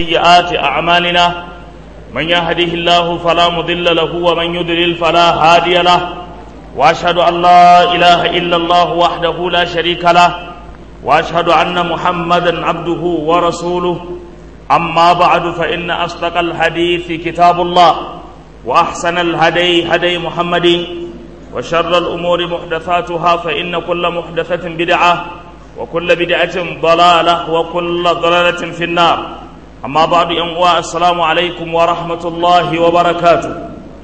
وسيئات أعمالنا من يهده الله فلا مضل له ومن يضلل فلا هادي له وأشهد أن لا إله إلا الله وحده لا شريك له وأشهد أن محمدا عبده ورسوله أما بعد فإن أصدق الحديث كتاب الله وأحسن الهدي هدي محمد وشر الأمور محدثاتها فإن كل محدثة بدعة وكل بدعة ضلالة وكل ضلالة في النار أما بعد ينقوى السلام عليكم ورحمة الله وبركاته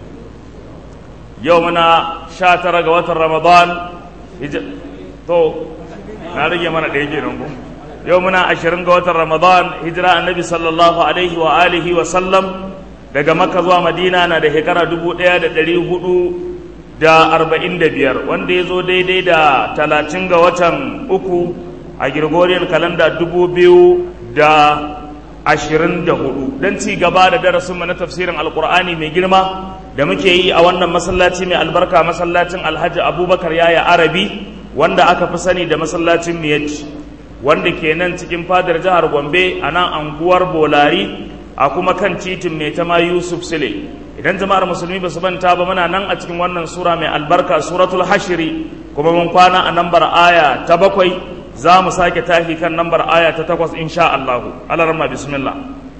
يومنا شاتر قوات رمضان هج... تو نارجي من ديجي نقول يومنا عشرين قوات رمضان هجرة النبي صلى الله عليه وآله وسلم daga maka zuwa madina na da shekara dubu ɗaya da ɗari hudu da arba'in da biyar wanda ya zo daidai da talatin ga watan uku a Gregorian kalanda dubu biyu da ashirin da hudu don ci gaba da darasinmu na tafsirin alkur'ani mai girma da muke yi a wannan masallaci mai albarka masallacin alhaji abubakar yaya arabi wanda aka fi sani da masallacin miyatti wanda ke nan cikin fadar jihar gombe a nan anguwar bolari a kuma kan titin mai tama yusuf sile idan jama'ar musulmi ba su manta ba muna nan a cikin wannan sura mai albarka suratul hashiri kuma mun kwana a nambar aya ta bakwai za mu sake tafi kan nambar aya ta takwas insha Allah alarma bismillah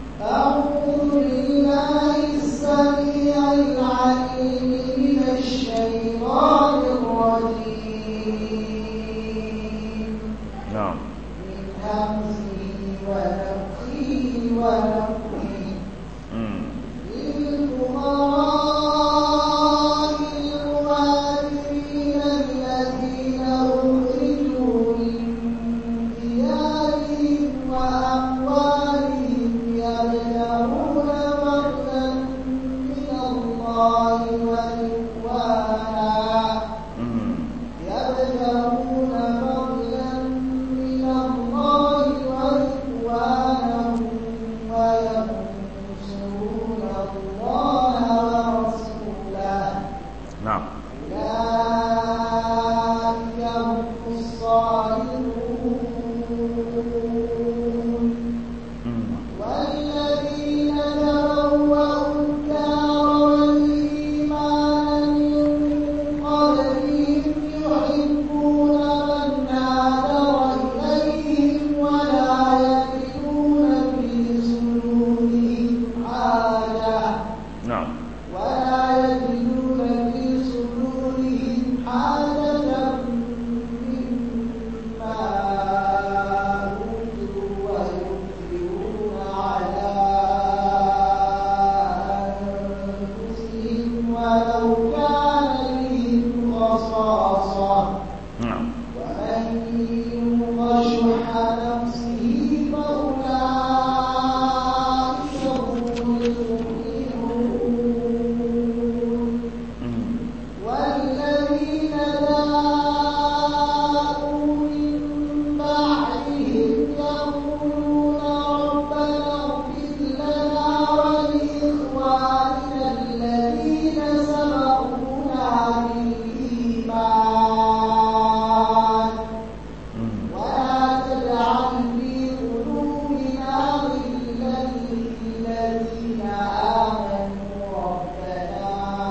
نعم من همزه ونفخه ونفخه للفقراء المهاجرين الذين أخرجوا من ديارهم وأموالهم يبتغون فضلا من الله ورضوانا يبتغون فضلا من الله ورضوانه وينصرون الله ورسوله نعم أولئك هم الصالحون والذين تبوأوا الدار والإيمان من قبلهم يحبون من هاجر إليهم ولا يجدون في صدورهم حاجة نعم ولا يجدون في صدورهم حاجة مما أوتوا ويؤثرون على أنفسهم ولو كان بهم خصاصة نعم ومن يوق شح نفسه فأولئك هم المفلحون والذين جاءوا من بعدهم يقولون ربنا اغفر لنا ولإخواننا الذين سبقونا بالإيمان ولا تجعل في قلوبنا غلا للذين آمنوا ربنا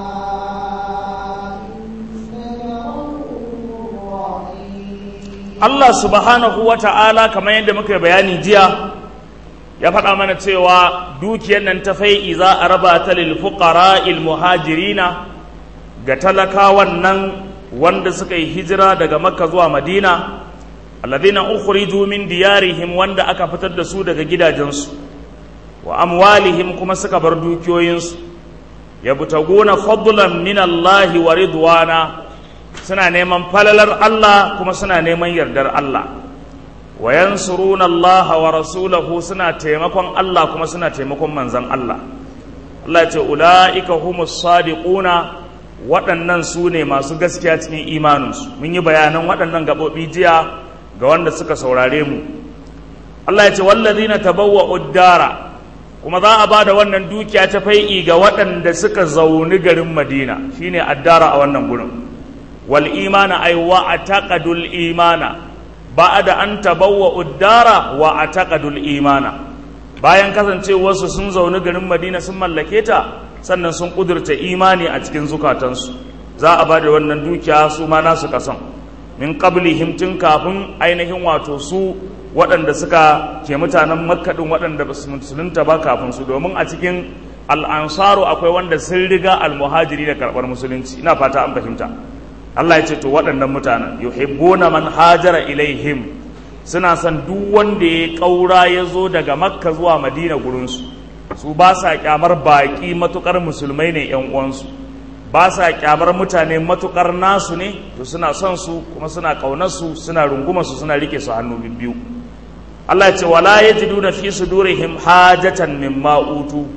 إنك رؤوف رحيم Allah subhanahu wa ta'ala kamar yadda muka bayani jiya ya faɗa mana cewa dukiyar nan ta fai'i za a raba ta lil fuqara il muhajirina ga talakawan nan wanda suka yi hijira daga makka zuwa madina alladhina ukhriju min diyarihim wanda aka fitar da su daga gidajensu wa amwalihim kuma suka bar dukiyoyinsu yabtaguna fadlan min Allah wa ridwana suna neman falalar Allah kuma suna neman yardar Allah wa yansuruna Allah wa rasulahu suna taimakon Allah kuma suna taimakon manzon Allah Allah ya ce ulaika humus sadiquna waɗannan su ne masu gaskiya cikin imaninsu mun yi bayanan waɗannan gaɓoɓi jiya ga wanda suka saurare mu Allah ya ce wallazina tabawwa'ud dara kuma za a ba da wannan dukiya ta fai'i ga waɗanda suka zauni garin Madina shine addara a wannan gurin wal imana ay wa ataqadul imana ba'da an tabawwa'ud dara wa ataqadul imana bayan kasancewarsu sun zaune garin madina sun mallake ta sannan sun ƙudurta imani a cikin zukatansu za a ba da wannan dukiya su ma nasu kasan min qablihim tun kafin ainihin wato su waɗanda suka ke mutanen makka ɗin waɗanda ba su musulunta ba kafin su domin a cikin al'ansaru akwai wanda sun riga almuhajiri da karɓar musulunci ina fata an fahimta Allah ya ce to waɗannan mutanen yuhibbuna man hajara ilaihim suna son duk wanda ya ƙaura ya zo daga makka zuwa madina gurinsu su ba sa kyamar baƙi matuƙar musulmai ne ‘yan uwansu ba sa kyamar mutane matuƙar nasu ne to suna son su kuma suna ƙaunarsu suna rungumar su suna rike su hannu biyu Allah ya ce wala yajiduna fi sudurihim hajatan mimma utu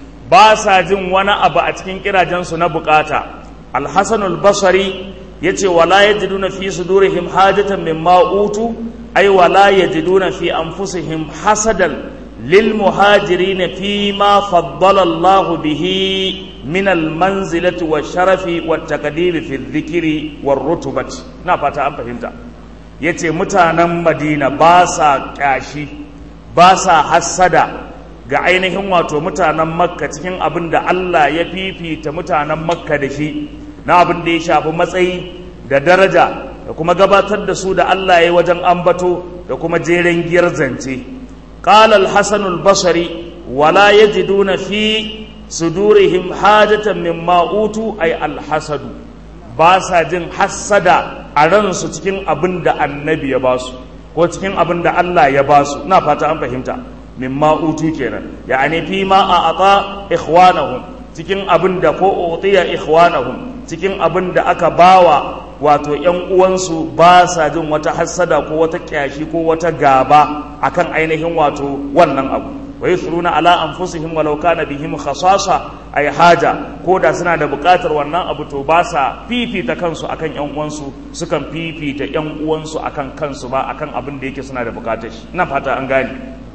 ba sa jin wani abu a cikin kirajensu na bukata alhassan albasari ya ce wala ya jiduna fi sudurihim hajatan mimma utu ai wala ya jiduna fi anfusihim hasadan lil muhajirina fi ma faddala Allah bihi min al manzilati wa sharafi wa taqdiri fi dhikri wa rutubati na fata an fahimta yace mutanen Madina ba sa kyashi ba sa hassada ga ainihin wato mutanen makka cikin abin da Allah ya fifita mutanen makka da shi na abin da ya shafi matsayi da daraja da kuma gabatar da su da Allah ya yi wajen ambato da kuma jeren giyar zance qala al-hasan al-basri wala yajiduna fi sudurihim hajatan mimma utu ay al-hasadu ba sa jin hassada a ransu cikin abin da annabi ya basu ko cikin abin da Allah ya basu ina fata an fahimta mimma utu kenan yani fi ma a ata ikhwanahum cikin abin da ko utiya ikhwanahum cikin abin da aka bawa wato ƴan uwansu ba sa jin wata hassada ko wata kyashi ko wata gaba akan ainihin wato wannan abu wa yusruna ala anfusihim walau kana bihim khasasa ay haja ko da suna da buƙatar wannan abu to ba sa fifita kansu akan ƴan uwansu sukan fifita ƴan uwansu akan kansu ba akan abin da yake suna da buƙatar shi ina fata an gane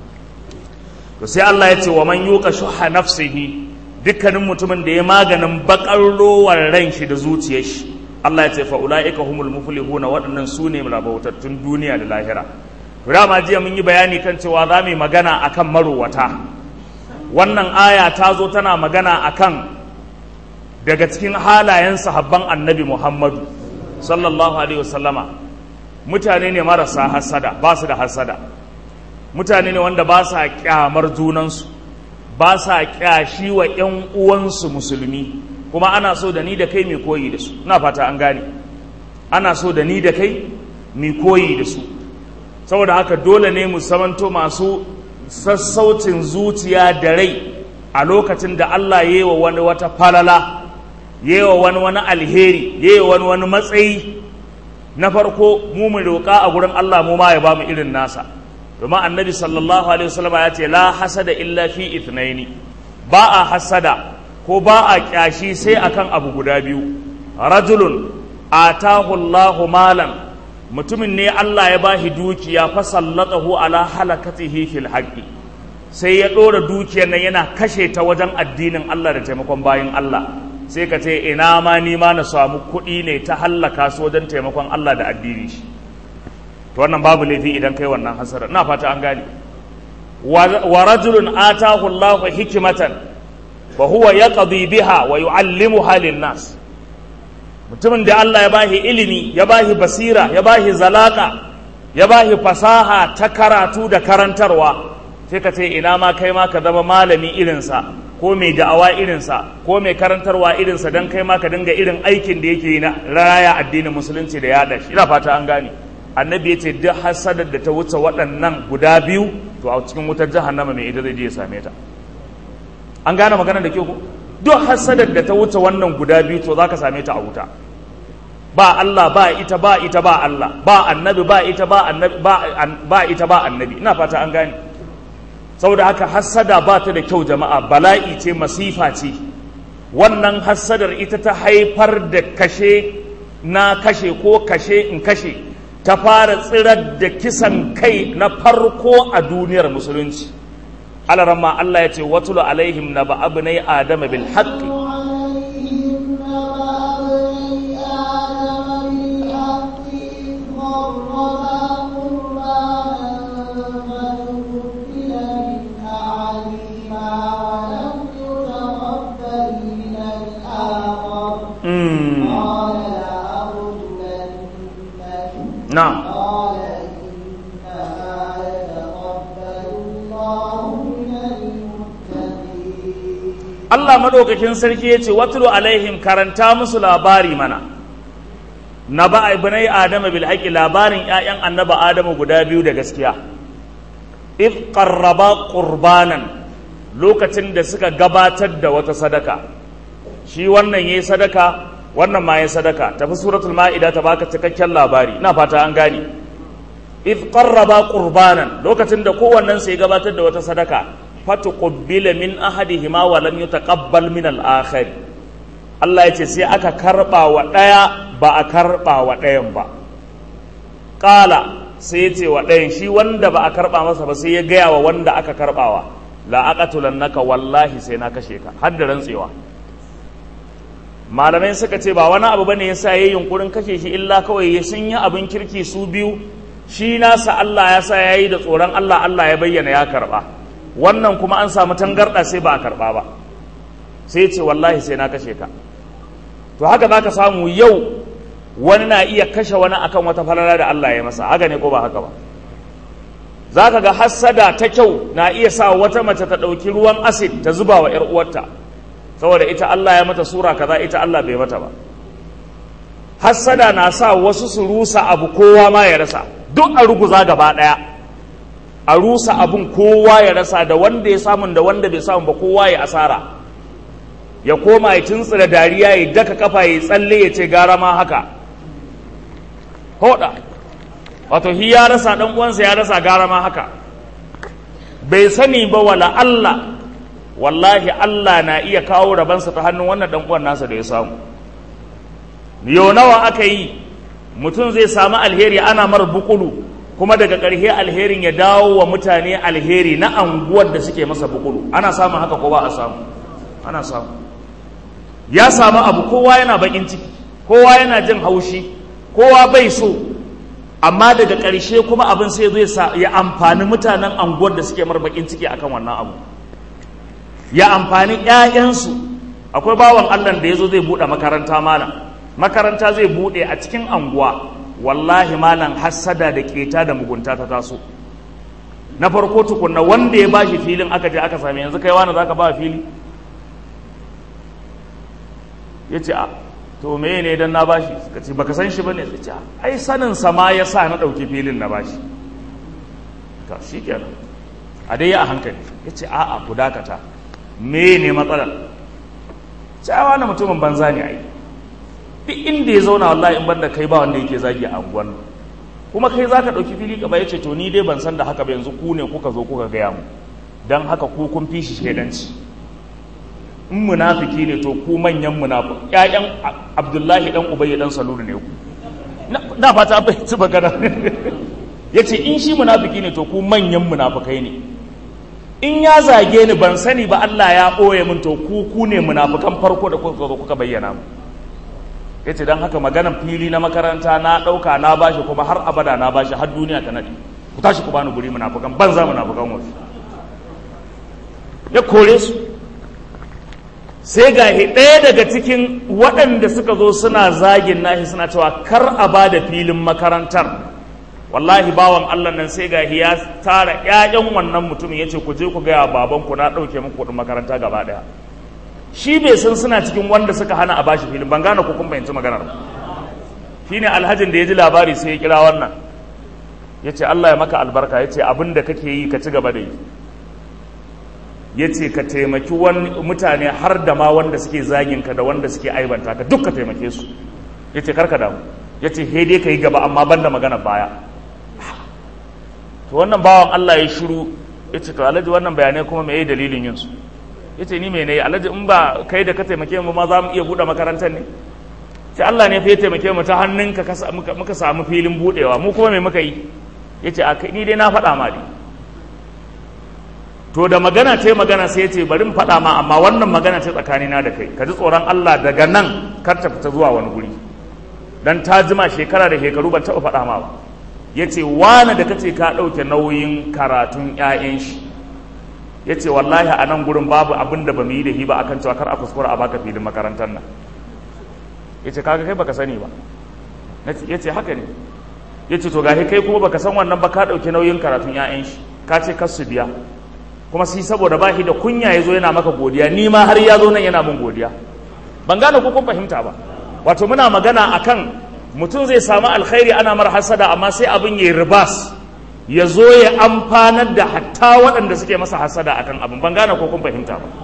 to sai Allah ya ce wa man yuqa shuha nafsihi dukkanin mutumin da ya maganin bakar rowar ran shi da zuciyar shi Allah ya ce fa ulaika humul muflihuna waɗannan su ne rabautattun duniya da lahira to dama jiya mun yi bayani kan cewa za mu yi magana akan marowata wannan aya ta zo tana magana akan daga cikin halayen sahabban annabi Muhammadu sallallahu alaihi wasallama mutane ne marasa hasada ba su da hasada mutane ne wanda ba sa kyamar junansu ba sa kyashi wa ‘yan uwansu musulmi kuma ana so da ni da kai mai koyi da su na fata an gane ana so da ni da kai mai koyi da su saboda haka dole ne mu samanto masu sassaucin zuciya da rai a lokacin da Allah ya yi wa wani wata falala ya yi wa wani wani alheri ya yi wa wani wani matsayi na farko mu mu roƙa a gurin Allah mu ma ya ba mu irin nasa domin annabi sallallahu alaihi wasallam ya ce la hasada illa fi ithnaini ba a hasada ko ba a kyashi sai akan abu guda biyu rajulun atahu Allahu malan mutumin ne Allah ya bashi dukiya fa sallatahu ala halakatihi fil haqqi sai ya dora dukiyar nan yana kashe ta wajen addinin Allah da taimakon bayin Allah sai ka ce ina ma ni ma na samu kuɗi ne ta hallaka su wajen taimakon Allah da addini shi to wannan babu laifi idan kai wannan hasara ina fata an gane wa rajulun atahu Allah hikmatan wa huwa yaqdi biha wa yuallimuha lin-nas mutumin da Allah ya bashi ilimi ya bashi basira ya bashi zalaka ya bashi fasaha ta karatu da karantarwa sai ka ce ina ma kai ma ka zama malami irinsa ko mai da'awa irinsa ko mai karantarwa irinsa don kai ma ka dinga irin aikin da yake yi na raya addinin musulunci da yaɗa shi ina fata an gane annabi ya ce duk hasadar da ta wuce waɗannan guda biyu to a cikin wutar jahannama mai ita zai je ya same ta an gane magana da ke ku duk hasadar da ta wuce wannan guda biyu to za ka same ta a wuta ba Allah ba ita ba ita ba Allah ba annabi ba ita ba annabi ba ita ba annabi ina fata an gane saboda haka hassada ba ta da kyau jama'a bala'i ce masifa ce wannan hassadar ita ta haifar da kashe na kashe ko kashe in kashe ta fara tsirar da kisan kai na farko a duniyar musulunci alarama Allah ya ce watulu alaihim na ba abu na adama bil haqqi na'am قال إنما يتقبل الله من المتقين Allah madaukakin sarki ya ce watulu alaihim karanta musu labari mana na ba ibnai adama bil haqqi labarin ƴaƴan annaba adamu guda biyu da gaskiya id qarraba qurbanan lokacin da suka gabatar da wata sadaka shi wannan yayi sadaka wannan ma yayi sadaka tafi suratul maida ta baka cikakken labari ina fata an gane id qarraba qurbanan lokacin da kowannen sai gabatar da wata sadaka fatuqbila min ahadihima wa lam yutaqabbal min al-akhar Allah yace sai aka karba wa daya ba a karba wa dayan ba qala sai yace wa dayan shi wanda ba a karba masa ba sai ya gaya wa wanda aka karbawa la aqatulannaka wallahi sai na kashe ka har da rantsewa malamai suka ce ba wani abu bane yasa yayin yunkurin kashe shi illa kawai sun yi abin kirki su biyu shi nasa Allah ya sa yayi da tsoron Allah Allah ya bayyana ya karba wannan kuma an samu tangarɗa sai ba a karɓa ba sai ce wallahi sai na kashe ka to haka za ka samu yau wani na iya kashe wani akan wata falala da Allah ya masa haka ne ko ba haka ba za ka ga hassada ta kyau na iya sa wata mace ta ɗauki ruwan asid ta zuba wa 'yar uwarta saboda ita Allah ya mata sura kaza ita Allah bai mata ba hassada na sa wasu su rusa abu kowa ma ya rasa duk a ruguza gaba ɗaya a rusa abin kowa ya rasa da wanda ya samun da wanda bai samu ba kowa ya asara ya koma ya tuntsira dariya ya daka kafa ya tsalle ya ce gara ma haka hoda wato hi ya rasa dan uwansa ya rasa gara ma haka bai sani ba wala Allah wallahi Allah na iya kawo rabansa ta hannun wannan dan uwan nasa da ya samu yau nawa aka yi mutum zai samu alheri ana mar bukulu kuma daga ƙarshe alherin ya dawo wa mutane alheri na anguwar da suke masa bukulu ana samun haka ko ba a samu ana samu ya samu abu kowa yana bakin ciki kowa yana jin haushi kowa bai so amma daga ƙarshe kuma abin sai zai ya amfani mutanen anguwar da suke mar bakin ciki akan wannan abu ya amfani ƴaƴansu akwai bawan Allah da yazo zai buɗe makaranta malam makaranta zai buɗe a cikin anguwa wallahi malam hassada da keta da mugunta ta taso na farko tukunna wanda ya bashi filin aka je aka same yanzu kai wani zaka ba fili ya ce a to me ne dan na bashi suka ce baka san shi bane sai ce ai sanin sa ma yasa na dauki filin na bashi to shikenan a dai a hankali ya ce a a ku dakata me ne matsalar cewa na mutumin banza ne ai duk inda ya zauna wallahi in banda kai ba wanda yake zagi a anguwan kuma kai zaka dauki fili ka ya ce to ni dai ban san da haka ba yanzu ku ne kuka zo kuka gaya mu dan haka ku kun fi shi shaidanci in munafiki ne to ku manyan munafiki ƴaƴan Abdullahi dan Ubay dan Salulu ne ku na fata bai ci magana yace in shi munafiki ne to ku manyan munafikai ne in ya zage ni ban sani ba Allah ya ɓoye min to ku ku ne munafikan farko da kuka zo kuka bayyana mu ya ce don haka maganan fili na makaranta na ɗauka na bashi kuma har abada na bashi har duniya ta naɗi ku tashi ku bani guri munafukan banza munafukan wasu ya kore su sai ga ɗaya daga cikin waɗanda suka zo suna zagin nashi suna cewa kar a ba da filin makarantar wallahi bawan Allah nan sai ga ya tara ƴaƴan wannan mutumin ya ce ku je ku gaya babanku na ɗauke muku kuɗin makaranta gaba ɗaya shi bai san suna cikin wanda suka hana a bashi filin ban gane ko kun bayanci maganar shine alhajin da ya ji labari sai ya kira wannan ya ce Allah ya maka albarka ya ce abin da kake yi ka ci gaba da yi ya ce ka taimaki mutane har da ma wanda suke zagin ka da wanda suke aibanta ka duk ka taimake su ya ce karka damu ya ce he dai ka yi gaba amma ban da magana baya to wannan bawan Allah ya shiru ya ce to alhaji wannan bayanai kuma me dalilin yin su ya ce ni mai ne alhaji in ba kai da ka taimake mu ma za mu iya buɗe makarantar ne ce Allah ne fa ya taimake mu ta hannunka muka samu filin buɗewa mu kuma me muka yi ya ce ni dai na faɗa ma ne to da magana ce magana sai ya ce bari in faɗa ma amma wannan magana ce tsakanina da kai ka ji tsoron Allah daga nan kar ta fita zuwa wani guri dan ta jima shekara da shekaru ban taɓa faɗa ma ba ya ce wane da kace ka ɗauke nauyin karatun 'ya'yan shi ya ce wallahi a nan gurin babu abin da ba mu yi da hi ba akan cewa kar a kuskura a baka filin makarantar nan ya ce kaga kai baka sani ba ya ce haka ne ya ce to gashi kai kuma baka san wannan ba ka ɗauki nauyin karatun 'ya'yan shi ka ce kar su biya kuma shi saboda ba shi da kunya ya zo yana maka godiya ni ma har ya zo nan yana min godiya ban gane ko kun fahimta ba wato muna magana akan mutum zai samu alkhairi ana mar hasada amma sai abin ya ribas ya zo ya amfanar da hatta waɗanda suke masa hasada akan abin ban gane ko kun fahimta ba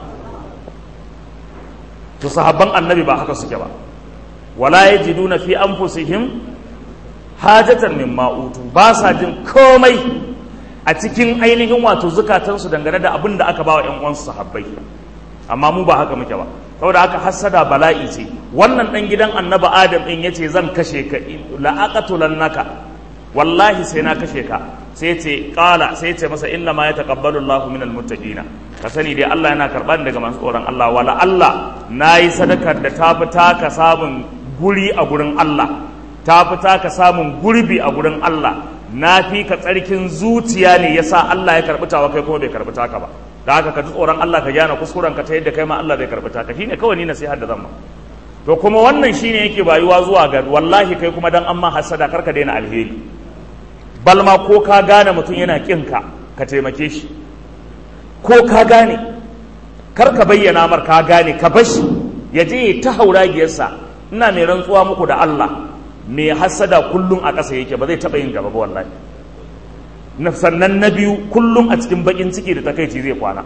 to sahabban annabi ba haka suke ba wala yajiduna fi anfusihim hajatan mimma utu ba sa jin komai a cikin ainihin wato zukatansu dangane da abin da aka ba wa 'yan uwansu sahabbai amma mu ba haka muke ba saboda haka hassada bala'i ce wannan dan gidan annabi adam din yace zan kashe ka la aqatulannaka wallahi sai na kashe ka sai ce qala sai ce masa inna ma yataqabbalu Allahu minal muttaqina ka sani dai Allah yana karban daga masu tsoron Allah wala Allah nayi sadakar da ta fi taka samun guri a gurin Allah ta fi taka samun gurbi a gurin Allah na fi ka tsarkin zuciya ne yasa Allah ya karbi tawa kai kuma bai karbi taka ba da haka ka ji tsoron Allah ka gyana kuskuren ka ta yadda kai ma Allah zai karbi taka shine kawai ni nasihar da zan ma to kuma wannan shine yake bayuwa zuwa ga wallahi kai kuma dan amma hasada karka daina alheri balma ko ka gane mutum yana kin ka ka taimake shi ko ka gane kar ka bayyana mar ka gane ka bashi ya je ta hauragiyarsa ina mai rantsuwa muku da Allah mai hasada kullum a ƙasa yake ba zai taɓa yin gaba ba wallahi sannan na biyu kullum a cikin bakin ciki da takaici zai kwana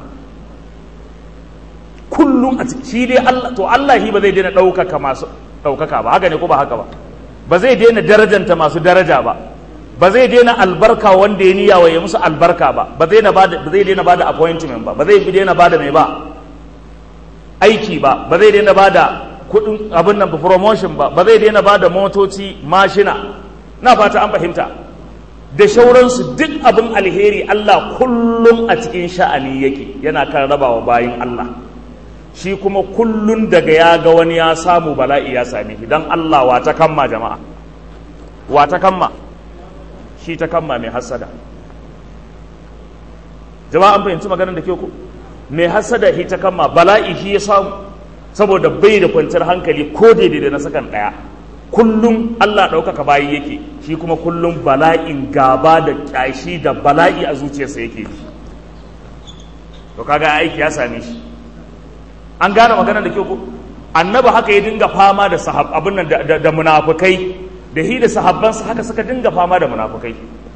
kullum a ciki shi dai Allah to Allah shi ba zai daina ɗaukaka masu ɗaukaka ba haka ne ko ba haka ba ba zai daina darajanta masu daraja ba ba zai daina albarka wanda ya niyya wa ya musu albarka ba ba zai daina ba da appointment ba ba zai daina ba da mai ba aiki ba ba zai daina ba da kudin abin nan promotion ba ba zai daina ba da motoci mashina na fata an fahimta da shauransu duk abin alheri Allah kullum a cikin sha'ani yake yana kan rabawa bayin Allah shi kuma kullum daga ya ga wani ya samu bala'i ya same shi don Allah wa ta kamma jama'a wa ta kamma shi ta kamma mai hasada jama'a an fahimci maganar da ke ku mai hasada shi ta kamma bala'i shi ya samu saboda bai da kwanciyar hankali ko daidai da na sakan ɗaya kullum Allah ɗaukaka bayi yake shi kuma kullum bala'in gaba da ƙyashi da bala'i a zuciyarsa yake ji to kaga aiki ya same shi an gane maganar da kyau ko annabi haka ya dinga fama da sahab abin nan da, da munafukai da hi da sahabbansa haka suka dinga fama da munafukai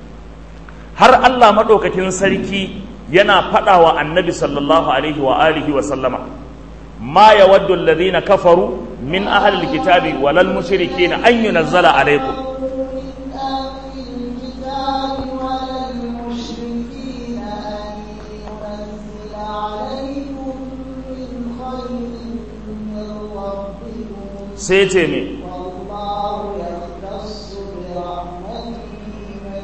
har Allah maɗaukakin sarki yana faɗa wa annabi sallallahu alaihi wa alihi wa sallama ما يود الذين كفروا من أهل الكتاب ولا المشركين أن ينزل عليكم سيتمي والله يختص برحمته من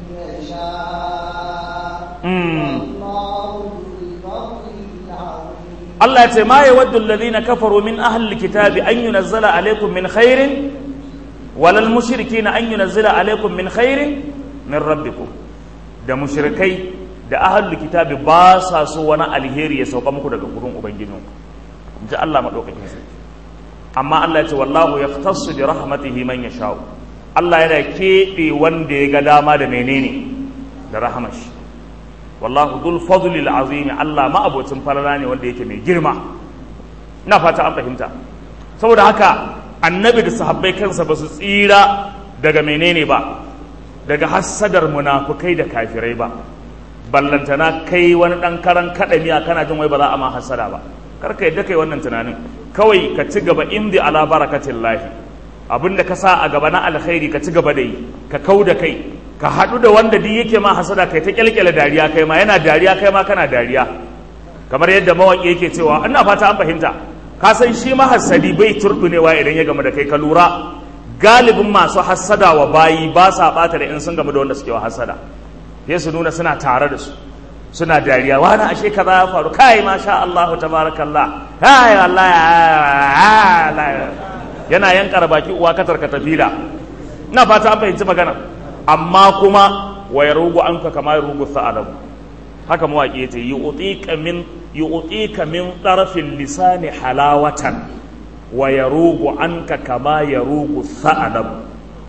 يشاء والله ذو الفضل العظيم Allah ya ce ma ya waddu alladhina kafaru min ahli alkitabi an yunazzala alaykum min khairin walal mushrikina an yunazzala alaykum min khairin min rabbikum da mushrikai da ahli alkitabi ba sa so wani alheri ya sauka muku daga gurin ubangijinku inji Allah madaukakin sarki amma Allah ya ce wallahu yaftassu bi rahmatihi man yasha'u Allah yana keɓe wanda ya ga dama da menene da rahmashi wallahu dul fadlil azim Allah ma'abocin falala ne wanda yake mai girma ina fata an fahimta saboda haka annabi da sahabbai kansa ba su tsira daga menene ba daga hassadar munafukai da kafirai ba ballantana kai wani dan karan kadamiya kana jin wai ba za a ma hassada ba kar ka yadda kai wannan tunanin kawai ka ci gaba indi ala barakatin lahi abinda ka sa a gaba na alkhairi ka ci gaba da yi ka kau da kai ka haɗu da wanda duk yake ma hasada kai ta kyalkyala dariya kai ma yana dariya kai ma kana dariya kamar yadda mawaƙi yake cewa ina fata an fahimta ka san shi ma hasadi bai turbunewa idan ya gama da kai ka lura galibin masu hasada wa bayi ba sa ɓata da in sun gama da wanda suke wa hasada sai su nuna suna tare da su suna dariya wani ashe kaza ya faru kai masha Allah tabarakallah hai wallahi yana yankar baki uwa katar ka tafila ina fata an fahimci magana amma kuma wa yarugu anka kama yarugu sa'alam haka mawaki yace yu'tika min yu'tika min tarfil lisani halawatan wa yarugu anka kama yarugu sa'alam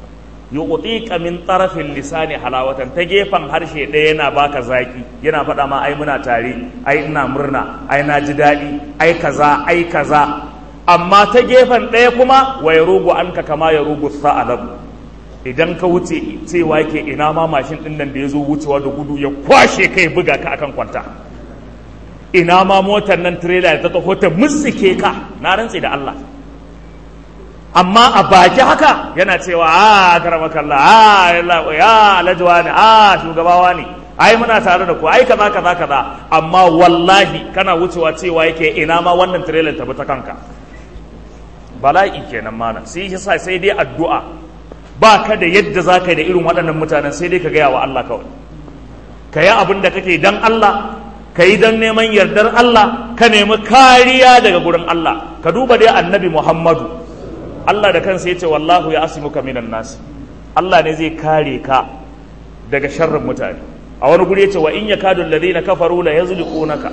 yu'tika min tarafin lisani halawatan ta gefen harshe ɗaya yana baka zaki yana faɗa ma ai muna tare ai ina murna ai na ji daɗi ai kaza ai kaza amma ta gefen ɗaya kuma wa yarugu anka kama yarugu sa'alab idan ka wuce cewa yake ina ma mashin ɗin nan da ya zo wucewa da gudu ya kwashe kai buga ka akan kwanta ina ma motar nan tirela da ta taho ta mutsike ka na rantse da Allah amma a baki haka yana cewa a karamakalla a ya alhaji ne a shugabawa ne ai muna tare da ku ai kaza kaza kaza amma wallahi kana wucewa cewa yake ina ma wannan trailer ta bi ta kanka bala'i kenan mana sai yasa sai dai addu'a ba ka da yadda za ka yi da irin waɗannan mutanen sai dai ka gaya wa Allah kawai ka yi abin da kake dan Allah ka yi don neman yardar Allah ka nemi kariya daga gurin Allah ka duba dai annabi Muhammadu Allah da kansa ya ce wallahu ya asimuka minan nasi Allah ne zai kare ka daga sharrin mutane a wani guri ya ce wa in yakadu alladhina kafaru la yazliqunaka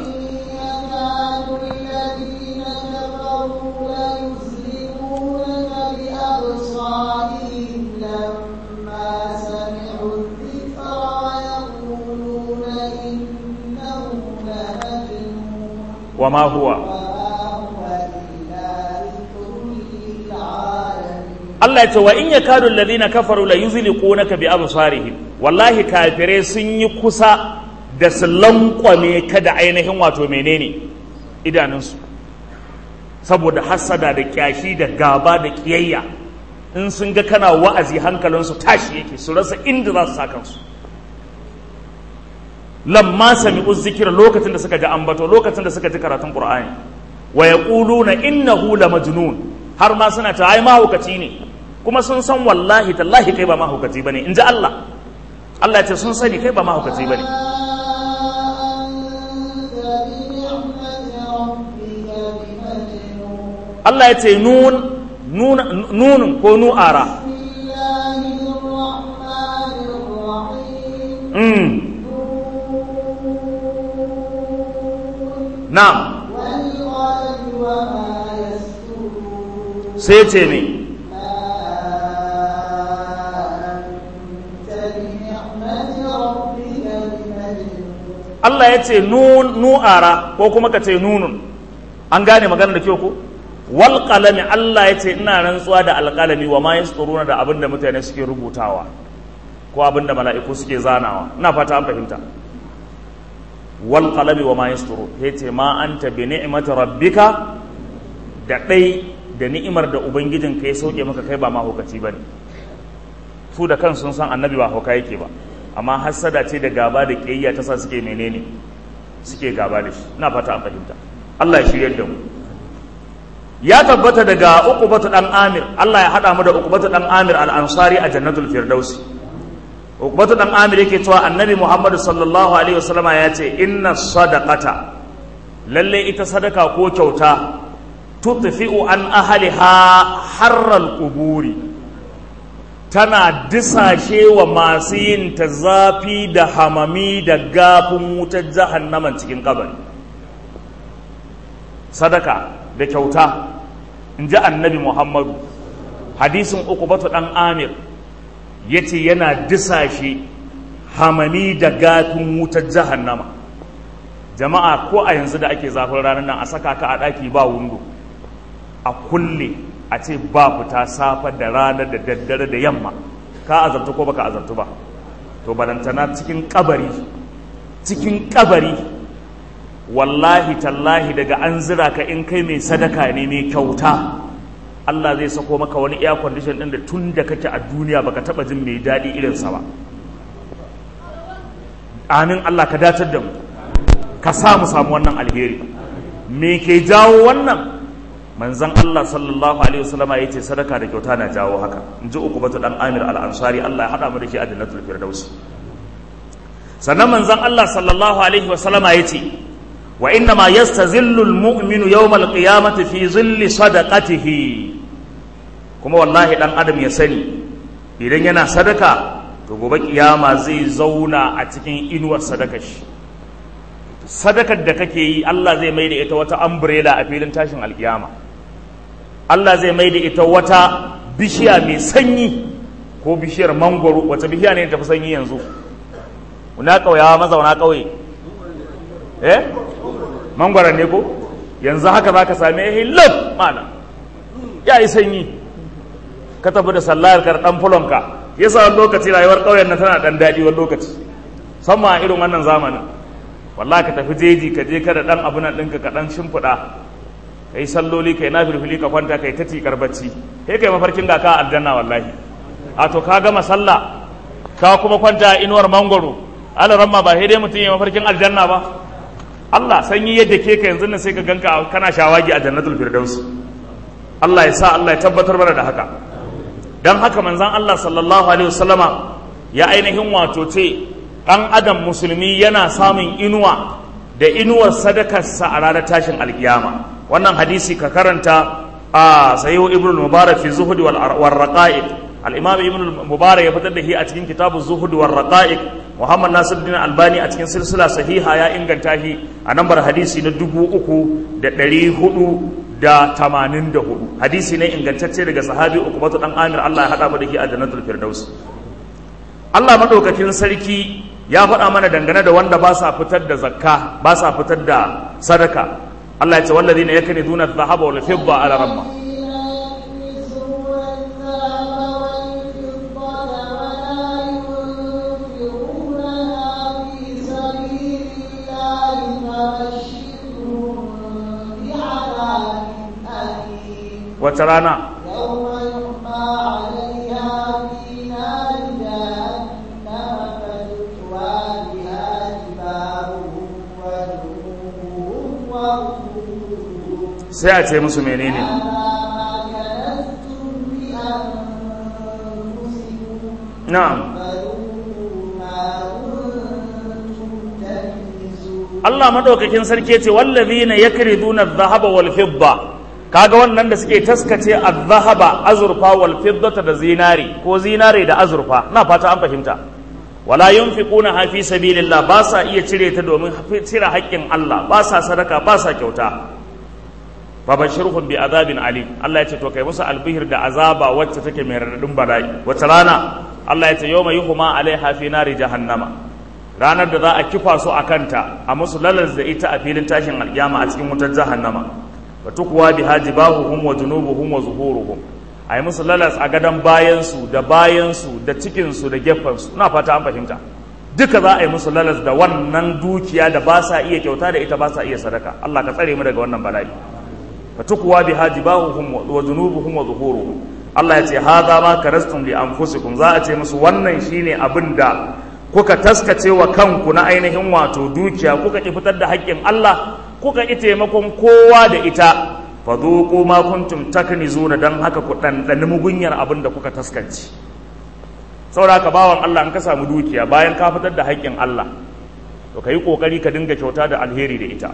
وما هو Allah ya ce wa in yakadu alladhina kafaru la yuzliqunaka bi absarihim wallahi kafire sun yi kusa da su lankwame ka da ainihin wato menene idanunsu saboda hassada da kyashi da gaba da kiyayya in sun ga kana wa'azi hankalinsu tashi yake su rasa inda za su sa kansu lamma sami'u zikira lokacin da suka ji ambato lokacin da suka ji karatun qur'ani wa yaquluna innahu la majnun har ma suna ta ai mahaukaci ne kuma sun san wallahi tallahi kai ba mahaukaci bane in ji Allah Allah ya ce sun sani kai ba mahaukaci bane Allah ya ce nun nunun ko nu'ara mm. na'am sai ce ne Allah ya ce nu'ara ko kuma ka ce nunun an gane magana da kyau ko wal qalami Allah ya ce ina rantsuwa da alqalami wa ma yasturuna da abin da mutane suke rubutawa ko abin da mala'iku suke zanawa ina fata an fahimta wal qalami wa ma yasturu yace ma anta bi ni'mati rabbika da dai da ni'imar da ubangijin ka ya sauke maka kai ba mahaukaci bane su da kan sun san annabi ba hauka yake ba amma hassada ce da gaba da kiyayya ta sa suke menene suke gaba da shi ina fata an fahimta Allah ya shiryar da mu ya tabbata daga uqbatu dan amir Allah ya hada mu da uqbatu dan amir al-ansari a jannatul firdausi uqbatu dan amir yake cewa annabi muhammad sallallahu alaihi wasallama ya ce inna sadaqata lalle ita sadaka ko kyauta tutfi'u an ahliha harral quburi tana disashe wa masu yin ta zafi da hamami da gafin wutar jahannaman cikin kabari sadaka da kyauta in ji annabi muhammadu hadisin uqbatu dan amir ya ce yana disashe hamami da gafin wutar jahannama jama'a ko a yanzu da ake zafin ranar nan a saka ka a ɗaki ba wundo a kulle a ce ba fita safa da rana da daddare da yamma ka azabtu ko baka azabtu ba to balantana cikin kabari cikin kabari wallahi tallahi daga an zira ka in kai mai sadaka ne mai kyauta Allah zai sako maka wani air condition din da tun da kake a duniya baka taba jin mai daɗi irinsa ba amin Allah ka datar da mu ka samu samu wannan alheri me ke jawo wannan manzon Allah sallallahu alaihi wasallama yace sadaka da kyauta na jawo haka in ji uku batu dan Amir al-Ansari Allah ya hada mu da shi a jannatul firdaus sannan manzon Allah sallallahu alaihi wasallama yace wa inna ma yastazillu al-mu'minu yawm al-qiyamati fi zilli sadaqatihi kuma wallahi dan adam ya sani idan yana sadaka to gobe kiyama zai zauna a cikin inuwar sadakar shi sadakar da kake yi Allah zai mai da ita wata umbrella a filin tashin alkiyama Allah zai mai da ita wata bishiya mai sanyi ko bishiyar mangwaro wace bishiya ne tafi sanyi yanzu na ƙauyawa mazauna ƙauye eh mangwaron ne ko yanzu haka za ka same ya hilaf mana ya yi sanyi ka tafi da sallayar kar ɗan fulonka ya sa lokaci rayuwar ƙauyen nan tana ɗan daɗi wani lokaci sama a irin wannan zamanin wallahi ka tafi jeji ka je kada ɗan abu nan ɗinka ka ɗan shimfiɗa ka yi salloli ka yi na filfili ka kwanta ka yi ta tikar bacci sai ka yi mafarkin ga ka aljanna wallahi a to ka gama sallah ka kuma kwanta a inuwar mangwaro alaramma ba sai dai mutum ya mafarkin aljanna ba Allah sanyi yadda ke ka yanzu nan sai ka ganka kana shawagi a jannatul firdaus Allah ya sa Allah ya tabbatar mana da haka dan haka manzon Allah sallallahu alaihi wasallama ya ainihin wato ce dan adam musulmi yana samun inuwa da inuwar sadakarsa a ranar tashin alkiyama wannan hadisi ka karanta a sayo ibn mubarak fi zuhud wal raqa'iq al-imam ibn mubarak ya fitar da shi a cikin kitabu zuhud wal raqa'iq muhammad nasiruddin albani a cikin silsila sahiha ya inganta shi a nambar hadisi na dubu uku da ɗari hudu da tamanin da hudu hadisi ne ingantacce daga sahabi ukubatu dan amir allah ya haɗa mu da shi a jannatul firdaus allah maɗaukakin sarki ya faɗa mana dangane da wanda ba sa fitar da zakka ba sa fitar da sadaka allah ya ce wallazina yakuniduna dhahaba wal fidda ala ramma wace rana sai a ce musu menene na'am Allah madaukakin sarki ce wallazina yakriduna adh-dhahaba wal fidda kaga wannan da suke taskace adh-dhahaba azurfa wal fiddata da zinari ko zinare da azurfa na fata an fahimta wala yunfiquna fi sabilillah ba sa iya cire ta domin cire haƙƙin Allah ba sa sadaka ba sa kyauta babashirhum bi azabin ali Allah ya ce to kai musu albihir da azaba wacce take mai radadin bala'i wace rana Allah ya ce yawma yuhma alaiha fi nari jahannama ranar da za a kifa su a kanta a musu lalas da ita a filin tashin alkiyama a cikin wutar jahannama wa tukwa biha jibahuhum wa junubuhum wa zuhuruhum a yi musu lalas a gadon bayansu da bayansu da cikinsu da gefensu ina fata an fahimta duka za a yi musu lalas da wannan dukiya da ba sa iya kyauta da ita ba sa iya sadaka Allah ka tsare mu daga wannan bala'i fa tukwa biha jibahuhum wa junubuhum wa zuhuruhum Allah ya ce hadha ma karastum li anfusikum za a ce musu wannan shine abin da kuka taskace wa kanku na ainihin wato dukiya kuka ki fitar da haƙƙin Allah kuka ki taimakon kowa da ita fa dhuqu ma kuntum taknizuna dan haka ku dandani mugunyar abin da kuka taskance saboda ka bawan Allah in ka samu dukiya bayan ka fitar da haƙƙin Allah to kai kokari ka dinga kyauta da alheri da ita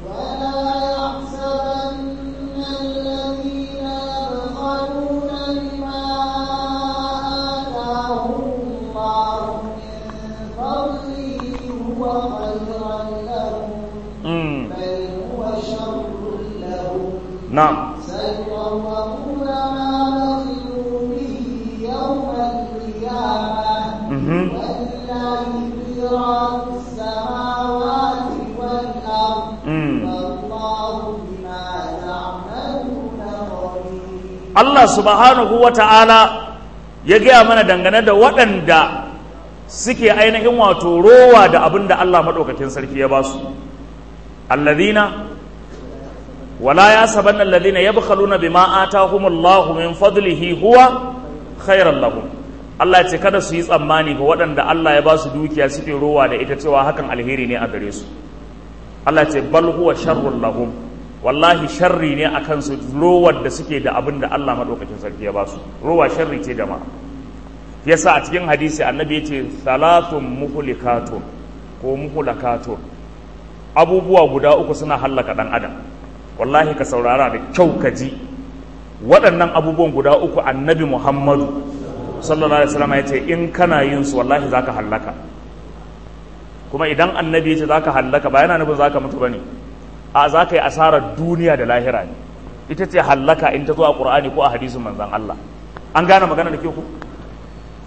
نعم سيطوقون ما بخلوا به يوم القيامة ولله ميراث السماوات والأرض والله بما تعملون خبير Allah subhanahu wa ta'ala ya gaya mana dangane da waɗanda suke ainihin wato rowa da abin da Allah maɗaukakin sarki ya ba su. Allazina ولا يحسبن الذين يبخلون بما آتاهم الله من فضله هو خيرا لهم Allah ce kada su yi tsammani ga waɗanda Allah ya ba su dukiya suke rowa da ita cewa hakan alheri ne a gare su Allah ce bal huwa sharrun lahum wallahi sharri ne a kansu rowar da suke da abin da Allah maɗaukakin sarki ya ba su rowa sharri ce jama'a yasa a cikin hadisi annabi ya ce salatun muhlikatun ko muhlakatun abubuwa guda uku suna hallaka ɗan adam wallahi ka saurara da kyau ka ji waɗannan abubuwan guda uku annabi muhammadu sallallahu alaihi wasallam ya ce in kana yin su wallahi zaka hallaka kuma idan annabi ya ce zaka hallaka ba yana nufin zaka mutu bane a zaka yi asarar duniya da lahira ne ita ce hallaka in ta zo a qur'ani ko a hadisin manzon Allah an gane magana da ke ku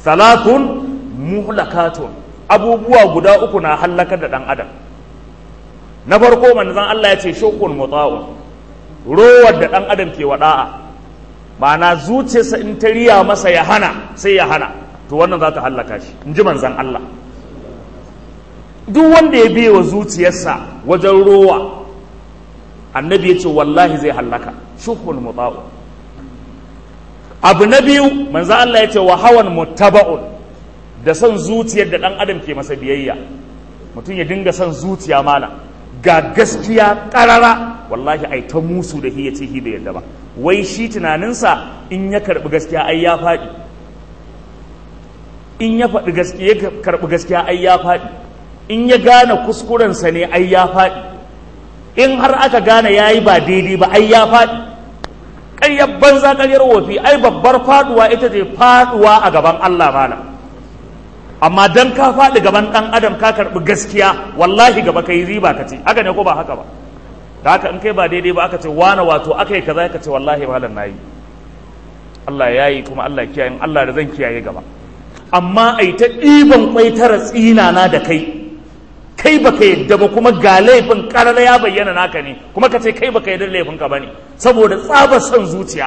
salatun muhlakatun abubuwa guda uku na hallakar da ɗan adam na farko manzon Allah ya ce shukun muta'un rowar da ɗan adam ke wada'a ma'ana zuciyarsa in ta riya masa ya hana sai ya hana to wannan za ta hallaka shi in ji manzon Allah duk wanda ya biye wa zuciyarsa wajen rowa annabi ya ce wallahi zai hallaka shukun muta'un abu na biyu manzo Allah ya ce wa hawan muttaba'un da son zuciyar da ɗan adam ke masa biyayya mutum ya dinga son zuciya mana ga gaskiya ƙarara wallahi ai ta musu da hi ya ce hi bai yadda ba wai shi tunaninsa in ya karɓi gaskiya ai ya faɗi in ya faɗi gaskiya ya karɓi gaskiya ai ya faɗi in ya gane kuskurensa ne ai ya faɗi in har aka gane ya yi ba daidai ba ai ya faɗi ƙaryar banza ƙaryar wofi ai babbar faɗuwa ita ce faɗuwa a gaban Allah mana amma dan ka faɗi gaban ɗan adam ka karɓi gaskiya wallahi gaba ka yi riba ka ce haka ne ko ba haka ba da haka in kai ba daidai ba aka ce wane wato aka yi kaza ka ce wallahi malam na yi Allah ya yi kuma Allah kiyaye Allah da zan kiyaye gaba amma ai ta ɗiban kwai tara tsinana da kai kai baka yadda ba kuma ga laifin karara ya bayyana naka ne kuma ka ce kai baka yadda laifin ka bane saboda tsabar son zuciya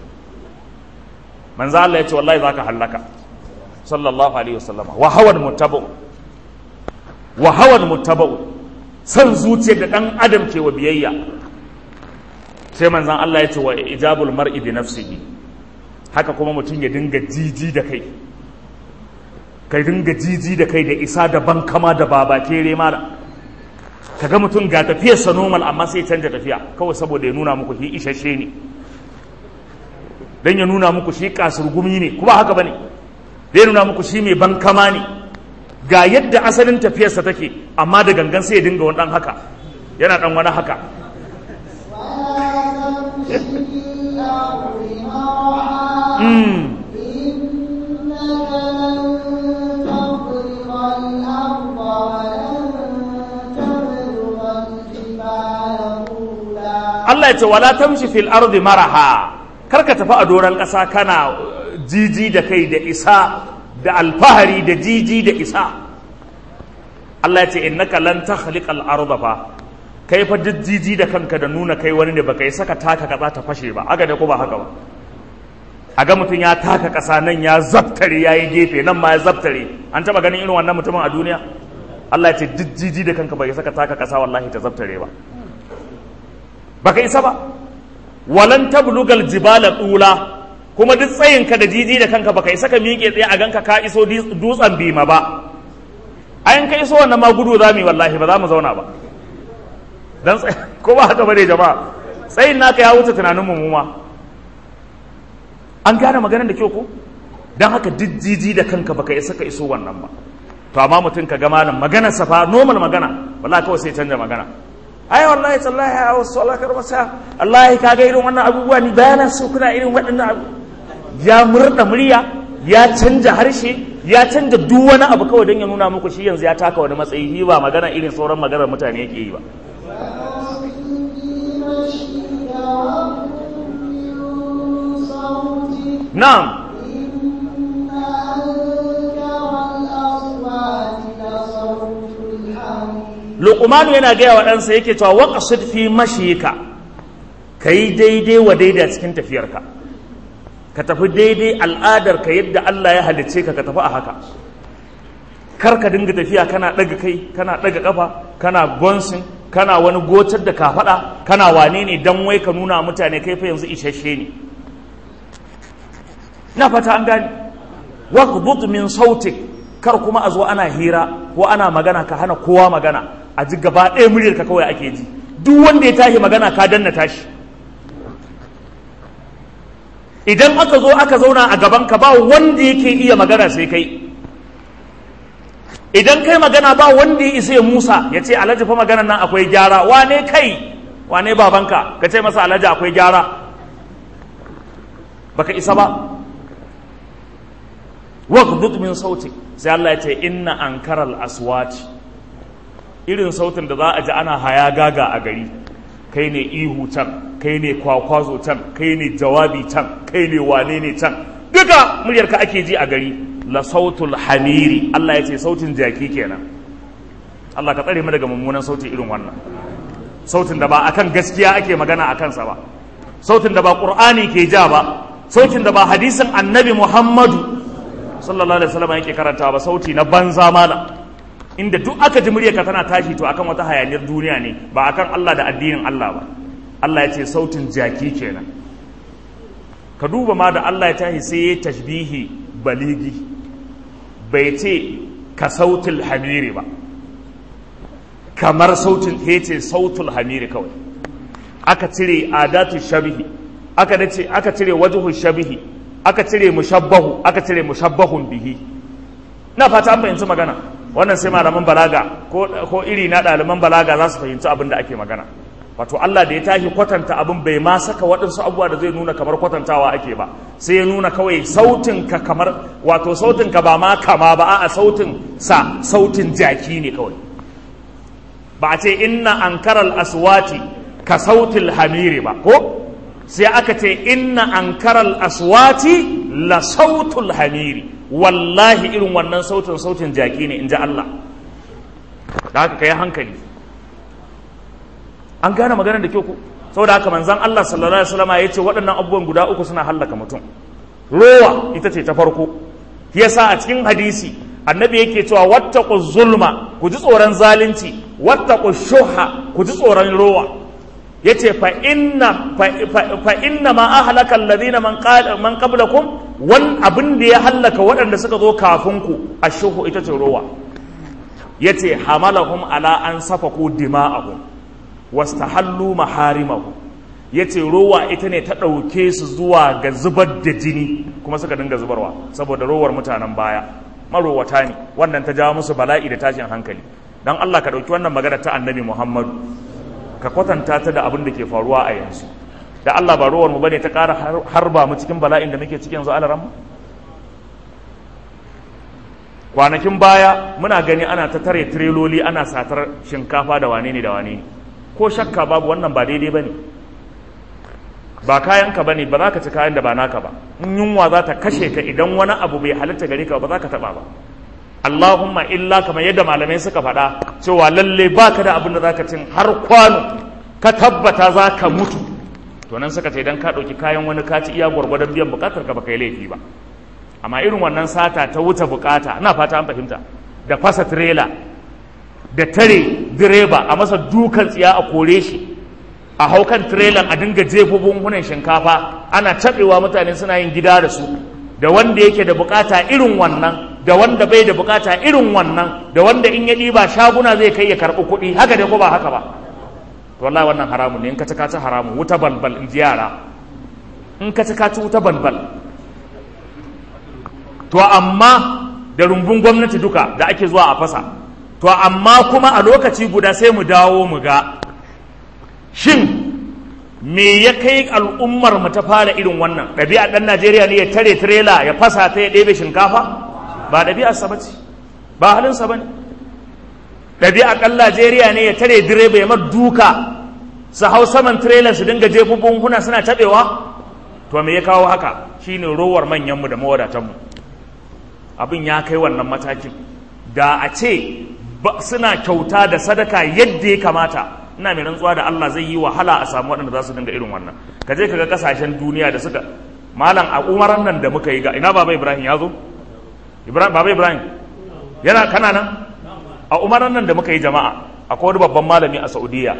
manzo Allah ya ce wallahi zaka hallaka sallallahu alaihi wasallam wa hawan muttabu wa hawan muttabu son zuciyar da dan adam ke wa biyayya sai manzon Allah ya ce wa ijabul mar'i bi nafsihi haka kuma mutum ya dinga jiji da kai ka dinga jiji da kai da isa da bankama da baba kere mala ka ga mutum ga tafiyarsa normal amma sai canja tafiya kawai saboda ya nuna muku shi isasshe ne don ya nuna muku shi kasurgumi ne kuma haka bane da ya nuna muku shi mai bankama ne ga yadda asalin tafiyarsa take amma da gangan sai ya dinga wani dan haka yana dan wani haka Mm. Allah ya ce wala tamshi fil ardi maraha kar ka tafi a doron ƙasa kana jiji da kai da isa da alfahari da jiji da isa Allah ya ce innaka lan takhliqa al arda fa kai fa duk jiji da kanka da nuna kai wani ne baka yi saka taka kaza ta fashe ba aga ne ko ba haka ba a ga mutum ya taka ƙasa nan ya zaftare ya yi gefe nan ma ya zaftare an taɓa ganin irin wannan mutumin a duniya Allah ya ce duk jiji da kanka bai saka taka ƙasa wallahi ta zaftare ba baka isa ba walan tablugal jibala dula kuma duk tsayinka da jiji da kanka baka isa ka miƙe tsaye a ganka ka iso dutsen bima ba ayin ka iso wannan ma gudu za mu yi wallahi ba za mu zauna ba dan ko ba haka bane jama'a tsayin naka ya wuce tunanin mu ma an gane maganar da kyau ko dan haka duk jiji da kanka baka isa ka iso wannan ba to amma mutum ka ga malam maganar safa normal magana wallahi kawai sai canja magana ai wallahi tallahi a wasu alakar masa wallahi ka ga irin wannan abubuwa ni bayanan su kuna irin waɗannan abu ya murda murya ya canja harshe ya canja duk wani abu kawai don ya nuna muku shi yanzu ya taka wani matsayi shi ba magana irin sauran maganar mutane yake yi ba na'am luqmanu yana gaya wa ɗansa yake cewa waqsid fi mashika kai daidai wa daidai cikin tafiyarka ka tafi daidai al'adar ka yadda Allah ya halicce ka ka tafi a haka kar ka dinga tafiya kana ɗaga kai kana ɗaga ƙafa kana gonsin kana wani gotar da ka faɗa kana wane ne dan wai ka nuna mutane kai fa yanzu isasshe ne na fata an gane waqbut min sautik kar kuma a zo ana hira ko ana magana ka hana kowa magana a ji gaba ɗaya muryar ka kawai ake ji duk wanda ya tashi magana ka danna tashi idan aka zo aka zauna a gaban ka ba wanda yake iya magana sai kai idan kai magana ba wanda ya isa ya musa ya ce alhaji fa maganan nan akwai gyara wane kai wane babanka ka ce masa alhaji akwai gyara baka isa ba waghdud min sauti sai Allah ya ce inna ankaral aswati irin sautin da za a ji ana haya gaga a gari kai ne ihu can kai ne kwakwazo can kai ne jawabi can kai ne wane ne can duka muryarka ake ji a gari la sautul hamiri Allah ya ce sautin jaki kenan Allah ka tsare mu daga mummunan sauti irin wannan sautin da ba akan gaskiya ake magana a kansa ba sautin da ba qur'ani ke ja ba sautin da ba hadisin annabi muhammadu sallallahu alaihi wasallam yake karantawa ba sauti na banza mala inda duk aka ji muryarka tana tashi to akan wata hayaniyar duniya ne ba akan Allah da addinin Allah ba Allah ya ce sautin jaki kenan ka duba ma da Allah ya tashi sai ya tashbihi baligi bai ce ka sautul hamiri ba kamar sautin ya ce sautul hamiri kawai aka cire adatu shabihi aka dace aka cire wajhu shabihi aka cire mushabbahu aka cire mushabbahun bihi na fata an fahimci magana wannan sai malaman balaga ko ko iri na ɗaliban balaga za su fahimci abin da ake magana wato Allah da ya tashi kwatanta abin bai ma saka waɗansu abubuwa da zai nuna kamar kwatantawa ake ba sai ya nuna kawai sautin ka kamar wato sautin ka ba ma kama ba a sautin sa sautin jaki ne kawai ba a ce inna ankaral aswati ka sautil hamiri ba ko sai aka ce inna ankaral aswati la sautul hamiri wallahi irin wannan sautin sautin jaki ne in ji Allah da haka ka yi hankali an gane maganar da kyau ku saboda haka manzan Allah sallallahu alaihi wasallam ya ce waɗannan abubuwan guda uku suna hallaka mutum rowa ita ce ta farko yasa a cikin hadisi annabi yake cewa wattaqu zulma ku ji tsoron zalunci wattaqu shuha ku ji tsoron rowa yace fa inna fa inna ma ahlaka alladhina man qala man qablakum wan abin da ya hallaka waɗanda suka zo kafin ku ashuhu ita ce rowa yace hamalahum ala an safaku dima'ahum wastahallu maharimahu yace rowa ita ne ta ɗauke su zuwa ga zubar da jini kuma suka dinga zubarwa saboda rowar mutanen baya marowata ne wannan ta jawo musu bala'i da tashin hankali dan Allah ka ɗauki wannan magana ta annabi Muhammadu ka kwatanta ta da abin da ke faruwa a yanzu da Allah ba rowar mu bane ta ƙara harba mu cikin bala'in da muke cikin yanzu alaran kwanakin baya muna gani ana ta tare tireloli ana satar shinkafa da wane ne da wane ne ko shakka babu wannan ba daidai ba ne ba kayanka ba ne ba za ka ci kayan da ba naka ba in yunwa za ta kashe ka idan wani abu bai halitta gare ka ba za ka taɓa ba Allahumma illa kamar yadda malamai suka faɗa cewa lalle ba ka da abin da za ka cin har kwano ka tabbata za ka mutu to nan suka ce idan ka ɗauki kayan wani ka ci iya gwargwadon biyan buƙatar ka ba kai laifi ba amma irin wannan sata ta wuce buƙata ina fata an fahimta da fasa tirela da tare direba a masa dukan tsiya a kore shi a haukan tirelan a dinga jefo bunhunan shinkafa ana caɓewa mutane suna yin gida da su da wanda yake da bukata irin wannan da wanda bai da bukata irin wannan da wanda in ya ɗiba shaguna zai kai ya karɓi kuɗi haka dai ko ba haka ba to wallahi wannan haramun ne in ka ci ka ci haramun wuta balbal in ji yara in ka ci ka ci wuta balbal to amma da rumbun gwamnati duka da ake zuwa a fasa to amma kuma a lokaci guda sai mu dawo mu ga shin me ya kai al'ummar mu ta fara irin wannan ɗabi'a ɗan najeriya ne ya tare tirela ya fasa ta ya ɗebe shinkafa ba ɗabi'arsa ba ce ba halinsa ba ne ɗabi'a ɗan najeriya ne ya tare direba ya mar duka su hau saman tirela su dinga jefo buhuna suna taɓewa to me ya kawo haka shine rowar manyanmu da mawadatanmu abin ya kai wannan matakin da a ce suna kyauta da sadaka yadda ya kamata ina mai rantsuwa da Allah zai yi wahala a samu waɗanda za su dinga irin wannan ka je ka ga kasashen duniya da suka malam a umaran nan da muka yi ga ina baba Ibrahim ya zo Ibrahim baba Ibrahim yana kana nan a umaran nan da muka yi jama'a akwai wani babban malami a Saudiya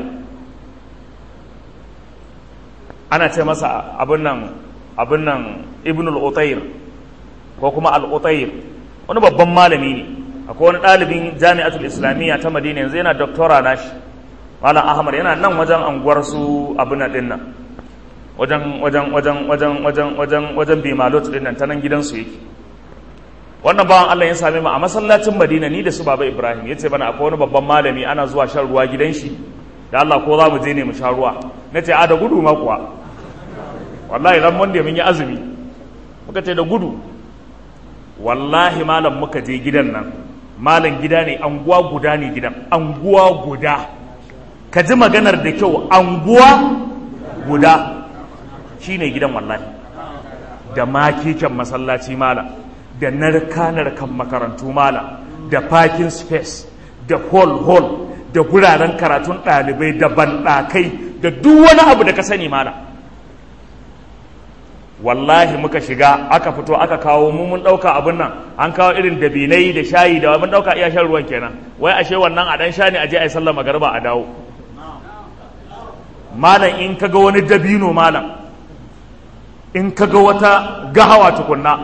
ana ce masa abin nan abin nan Ibn al-Utayr ko kuma al-Utayr wani babban malami ne akwai wani ɗalibin jami'atul islamiyya ta madina yanzu yana doktora nashi malam ahmad yana nan wajen anguwar su abin nan ɗin nan wajen wajen wajen wajen wajen wajen wajen bimalot ɗin nan ta nan gidansu yake wannan bawan allah ya same mu a masallacin madina ni da su baba ibrahim ya ce bana akwai wani babban malami ana zuwa shan ruwa gidan shi da allah ko za mu je ne mu sha ruwa na ce a da gudu ma kuwa wallahi ran wanda mun yi azumi muka ce da gudu wallahi malam muka je gidan nan malam gida ne anguwa guda ne gidan anguwa guda ka ji maganar da kyau anguwa guda shine gidan wallahi da makikin masallaci malam da narka-narkan makarantu mala da parking space da hall-hall da guraren karatun ɗalibai da banɗakai da duk wani abu da ka sani mala wallahi muka shiga aka fito aka kawo mu mun ɗauka abin nan an kawo irin dabinai da shayi da mun ɗauka iya shan ruwan kenan wai ashe wannan a ɗan sha ne a je a yi sallar magarba a dawo malam in ka ga wani dabino malam in ka ga wata gahawa tukunna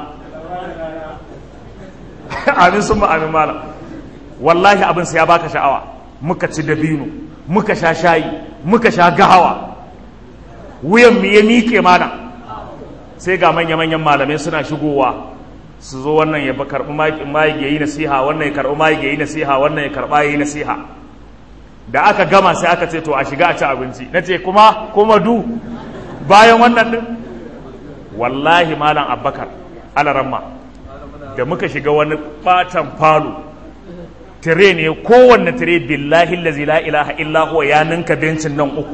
amin sun amin malam wallahi abin sai ya baka sha'awa muka ci dabino muka sha shayi muka sha gahawa wuyan mu ya miƙe malam sai ga manya-manyan malamai suna shigowa su zo wannan ya karɓi mayi ya yi nasiha wannan ya karɓi mayi ya yi nasiha wannan ya karɓa ya yi nasiha da aka gama sai aka ce to a shiga a ci abinci na ce kuma kuma du bayan wannan din wallahi malam abbakar alaramma da muka shiga wani batan falo tire ne kowanne tire billahi lazi la ilaha illa huwa ya ninka bencin nan uku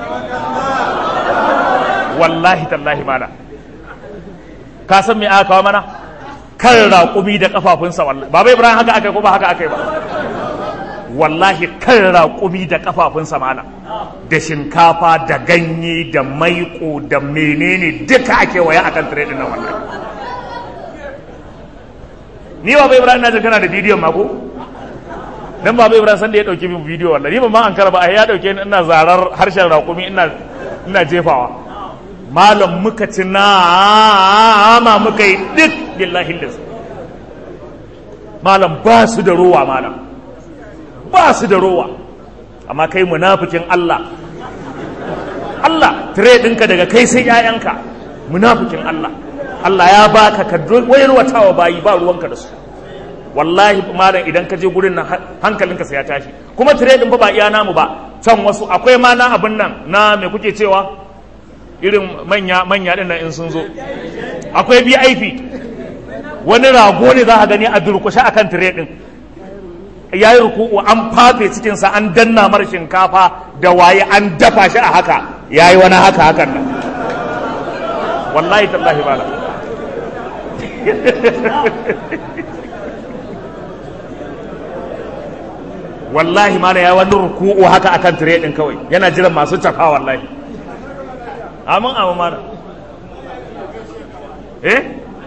wallahi tallahi malam ka san me aka kawo mana kan raƙumi da kafafunsa wallahi baba ibrahim haka aka ko ba haka aka yi ba wallahi kan raƙumi da kafafunsa mana da shinkafa da ganye da maiko da menene duka ake waya akan tire din nan wallahi ni baba ibrahim na kana da bidiyon mako dan baba ibrahim san da ya dauki min bidiyo wallahi ni ban ma an karba ai ya dauke ni ina zarar harshen raƙumi ina ina jefawa malam muka ci nama muka yi duk billahi lillahi malam ba su da ruwa malam ba su da rowa amma kai munafikin Allah Allah tire ɗinka daga kai sai ‘ya'yanka munafikin Allah Allah ya baka ka wayarwatawa bayi ba ruwanka da su wallahi malam idan ka je gurin nan hankalinka sai ya tashi kuma tire ɗin ba iya namu ba can wasu akwai ma na abin nan na me kuke cewa irin manya manya ɗin nan in sun zo akwai VIP wani rago ne za ka gani a durkushe akan tire ɗin ya yi ruku'u an fafe cikinsa an danna mara shinkafa da waye an dafa shi a haka ya yi wani haka hakan nan wallahi tallahi bala wallahi mala ya wani ruku'u haka akan tire din kawai yana jiran masu tafa wallahi amin amin mana eh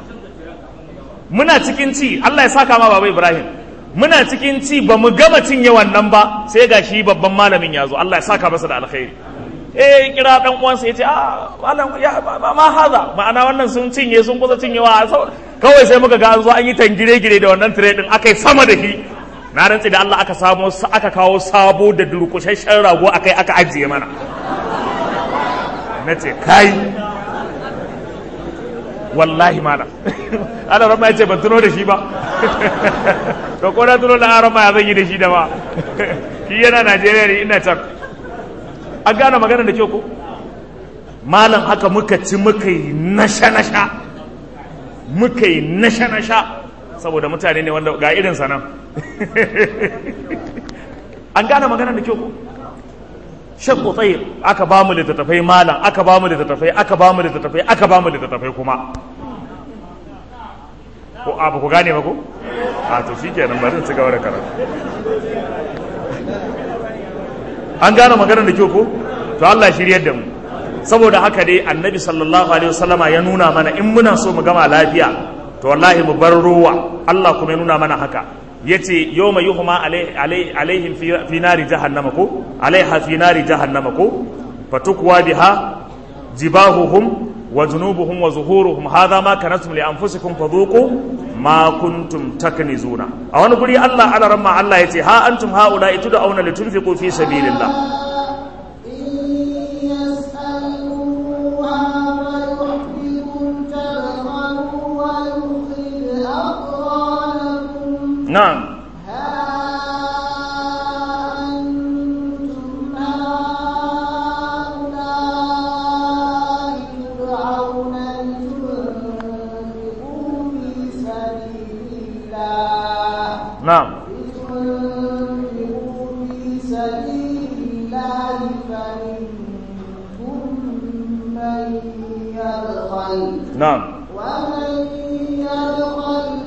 muna cikin ci Allah ya saka ma baba Ibrahim muna cikin ci ba mu gama cinye wannan ba sai ga shi babban malamin ya zo Allah ya saka masa da alkhairi eh kira dan uwansa ya ce a malam ya ma haza ma'ana wannan sun cinye sun kusa cinyewa kawai sai muka ga an zo an yi tangire gire da wannan tire din akai sama da shi na rantsi da Allah aka samo aka kawo sabo da durkushashen rago akai aka ajiye mana na ce kai wallahi mana ana rama ya ce ban tuno da shi ba to ko na tuno da arama ya zan yi da shi da ba shi yana najeriya ne ina can an gane magana da kyau ko malam haka muka ci muka yi nasha-nasha muka yi nasha-nasha saboda mutane ne wanda ga irinsa nan an gane magana da kyau ko shek utsayir aka ba mu littattafai malam aka ba mu littattafai aka ba mu littattafai aka ba mu littattafai kuma ko abu ku gane ba ko a to shikenan bari in ci gaba da karatu an gane maganar da kyau ko to Allah shiryar da mu saboda haka dai annabi sallallahu alaihi wasallama ya nuna mana in muna so mu gama lafiya to wallahi mu bar ruwa Allah kuma ya nuna mana haka yace yawma yuhma alaihim fi nari jahannama ko alaiha fi nari jahannama ko fatukwa biha jibahuhum wa junubuhum wa zuhuruhum hadha ma kanatum li anfusikum fadhuqu ma kuntum taknizuna a wani guri Allah ala ramma Allah yace ha antum haula tud'auna litunfiqu fi sabilillah نعم نعم نعم ومن يبخل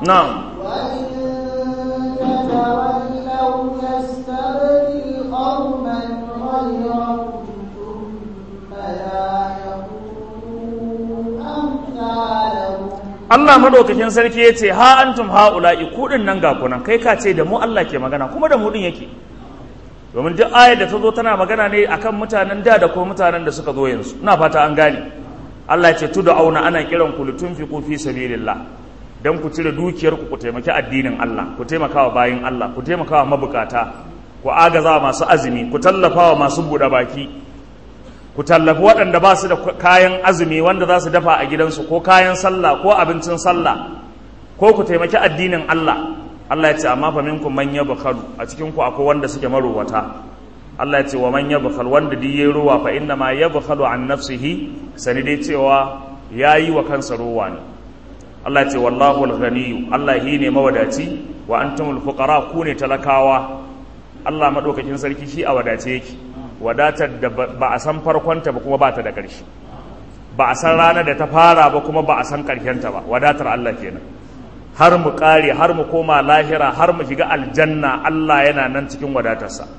na'am وإن تتولوا يستبدل قوما غيركم ثم لا يكونوا أمثالكم Allah madaukakin sarki ya ce ha antum haula'i kudin nan ga kunan kai ka ce da mu Allah ke magana kuma da mu din yake domin duk ayar da ta zo tana magana ne akan mutanen da da kuma mutanen da suka zo yanzu ina fata an gane Allah ya ce tu da auna ana kiran ku litunfiqu fi sabilillah dan ku cire dukiyar ku ku taimaki addinin Allah ku taimakawa bayin Allah ku taimakawa mabukata ku agaza masu azumi ku tallafawa masu buɗe baki ku tallafi waɗanda ba su da kayan azumi wanda za su dafa a gidansu ko kayan sallah ko abincin sallah ko ku taimaki addinin Allah Allah ya ce amma fa minkum man yabkhalu a cikin ku akwai wanda suke marowata Allah ya ce wa man yabkhal wanda duk yayi ruwa fa inna ma yabkhalu an nafsihi sani dai cewa yayi wa kansa ruwa ne Allah ya ce wallahu al-ghaniyyu Allah hi ne mawadaci wa antumul fuqara ku ne talakawa Allah madaukakin sarki shi a wadace yake wadatar da ba a san farkonta ba kuma ba ta da ƙarshe ba a san ranar da ta fara ba kuma ba a san ƙarshenta ba wadatar Allah kenan har mu ƙare har mu koma lahira har mu shiga aljanna Allah yana nan cikin wadatarsa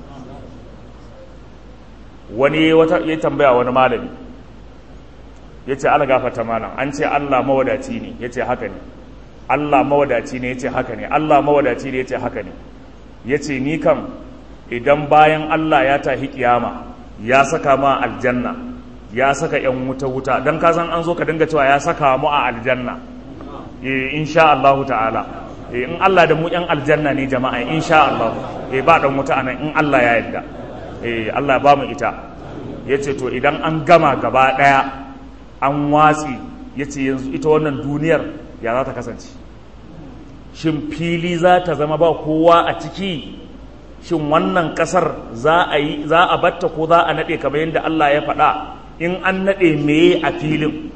wani wata ya tambaya wani malami ya ce ala gafata malam an ce Allah mawadaci ne ya ce haka ne Allah mawadaci ne ya ce haka ne Allah mawadaci ne ya ce haka ne ya ce ni kam idan bayan Allah ya tahi kiyama ya saka ma aljanna ya saka yan wuta wuta dan ka san an zo ka dinga cewa ya saka mu a aljanna eh insha Allah ta'ala eh in Allah da mu yan aljanna ne jama'a insha Allah eh ba dan wuta anan in Allah ya yarda eh Allah ya ba mu ita yace to idan an gama gaba daya an watsi yace yanzu ita wannan duniyar ya za ta kasance shin fili za ta zama ba kowa a ciki shin wannan kasar za a yi za a batta ko za a nade kamar yadda Allah ya faɗa in an nade meye a filin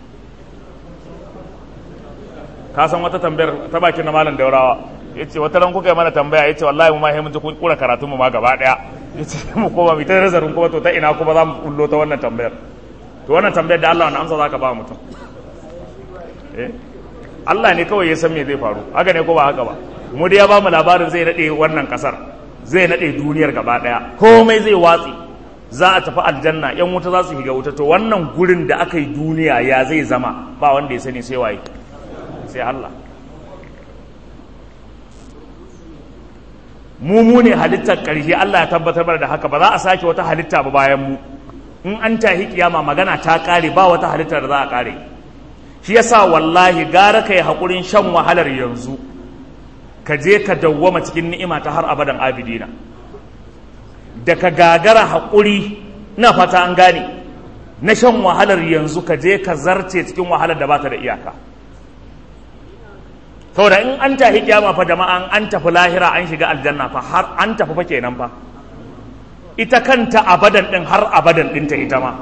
ka san wata tambayar ta bakin na malam daurawa yace wata ran kuka yi mana tambaya yace wallahi mu ma sai mun ji kun kura karatun mu ma gaba daya yace mu koma mu ta nazarin kuma to ta ina kuma za mu kullo ta wannan tambayar to wannan tambayar da Allah wannan amsa zaka ba mutum eh Allah ne kawai ya san me zai faru haka ne ko ba haka ba mu da ya ba mu labarin zai nade wannan kasar zai nade duniyar gaba daya komai zai watsi za a tafi aljanna yan wuta za su shiga wuta to wannan gurin da aka yi duniya ya zai zama ba wanda ya sani sai waye sai Allah mu mu ne halittar ƙarshe Allah ya tabbatar mana da haka ba za a sake wata halitta ba bayan mu in an tahi kiyama magana ta ƙare ba wata halittar da za a ƙare shi yasa wallahi gara kai haƙurin shan wahalar yanzu ka je ka dawwama cikin ni'ima ta har abadan abidina da ka gagara haƙuri na fata an gane na shan wahalar yanzu ka je ka zarce cikin wahalar da bata da iyaka saboda in an tafi kiyama fa jama'an an tafi lahira an shiga aljanna fa har an tafi fa kenan fa ita kanta abadan din har abadan dinta ita ma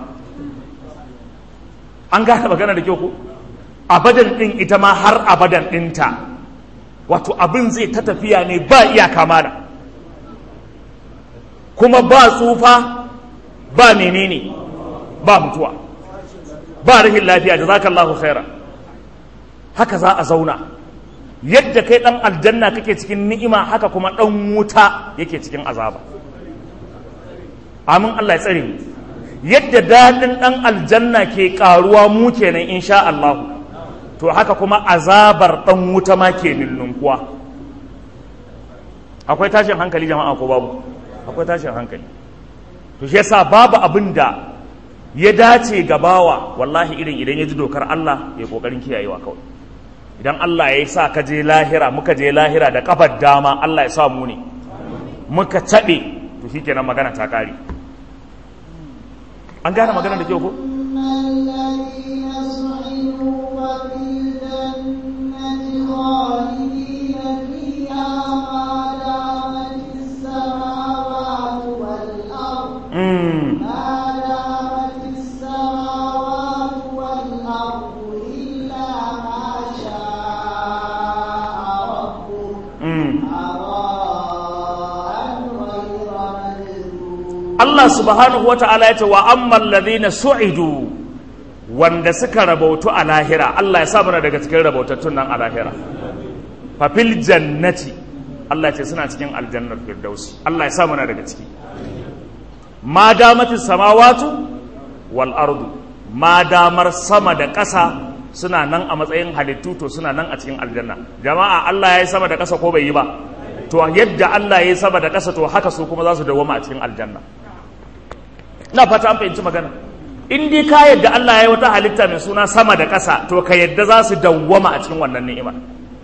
an gane magana da kyau ko abadan din ita ma har abadan dinta wato abin zai ta tafiya ne ba iyaka mana kuma ba tsufa ba menene ba mutuwa ba rahin lafiya da zaka Allahu khaira haka za a zauna yadda kai dan aljanna kake cikin ni'ima haka kuma dan wuta yake cikin azaba amin Allah ya tsare mu yadda dadin dan aljanna ke karuwa mu kenan insha Allah to haka kuma azabar dan wuta ma ke ninnunkuwa akwai tashin hankali jama'a ko babu akwai tashin hankali to shi yasa babu abin da ya dace ga bawa wallahi irin idan ya ji dokar Allah ya kokarin kiyayewa kawai idan Allah ya sa ka je lahira muka je lahira da kafar dama Allah ya sa mu ne muka caɓe to shi kenan magana ta ƙare an gane magana da kyau ko الذين سعدوا وفي الجنة خالدين فيها ما دامت السماوات والأرض mm. ما دامت السماوات والأرض إلا ما شاء ربك Mm. عطاء غير مجذوذ Allah subhanahu wa ta'ala ya ce wa amman ladhina su'idu wanda suka rabautu a lahira Allah ya sa mana daga cikin rabautattun nan a lahira fa fil jannati Allah ya ce suna cikin aljannar firdausi Allah ya sa muna daga ciki ma damatis samawatu wal ardu ma damar sama da ƙasa suna nan a matsayin halittu to suna nan a cikin aljanna jama'a Allah ya yi sama da ƙasa ko bai yi ba to yadda Allah ya yi sama da ƙasa to haka su kuma za su dawwama a cikin aljanna ina fata an fahimci magana in dai ka yadda Allah ya yi wata halitta mai suna sama da ƙasa to ka yadda za su dawwama a cikin wannan ni'ima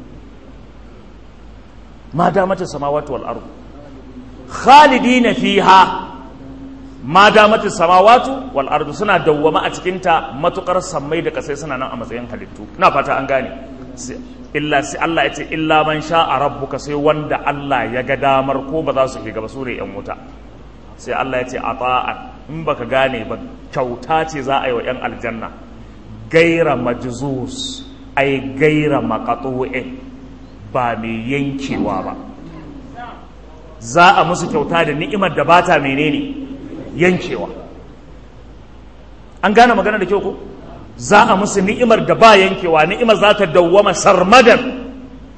ma damata samawati wal ardu khalidina fiha ma damati samawatu wal ardu suna dawwama a cikin ta matukar sammai da kasai suna nan a matsayin halittu ina fata an gane illa sai Allah ya ce illa man sha'a rabbuka sai wanda Allah ya ga damar ko ba za su shiga ba su ne yan wuta sai Allah ya ce ata'an in baka gane ba kyauta ce za a yi wa yan aljanna gaira majzus ai gaira maqatu'in ba mai yankewa ba za a musu kyauta da ni'imar da bata menene yankewa an gane magana da kyau ko za a musu ni'imar da ba yankewa ni'imar za ta dawwama sarmadan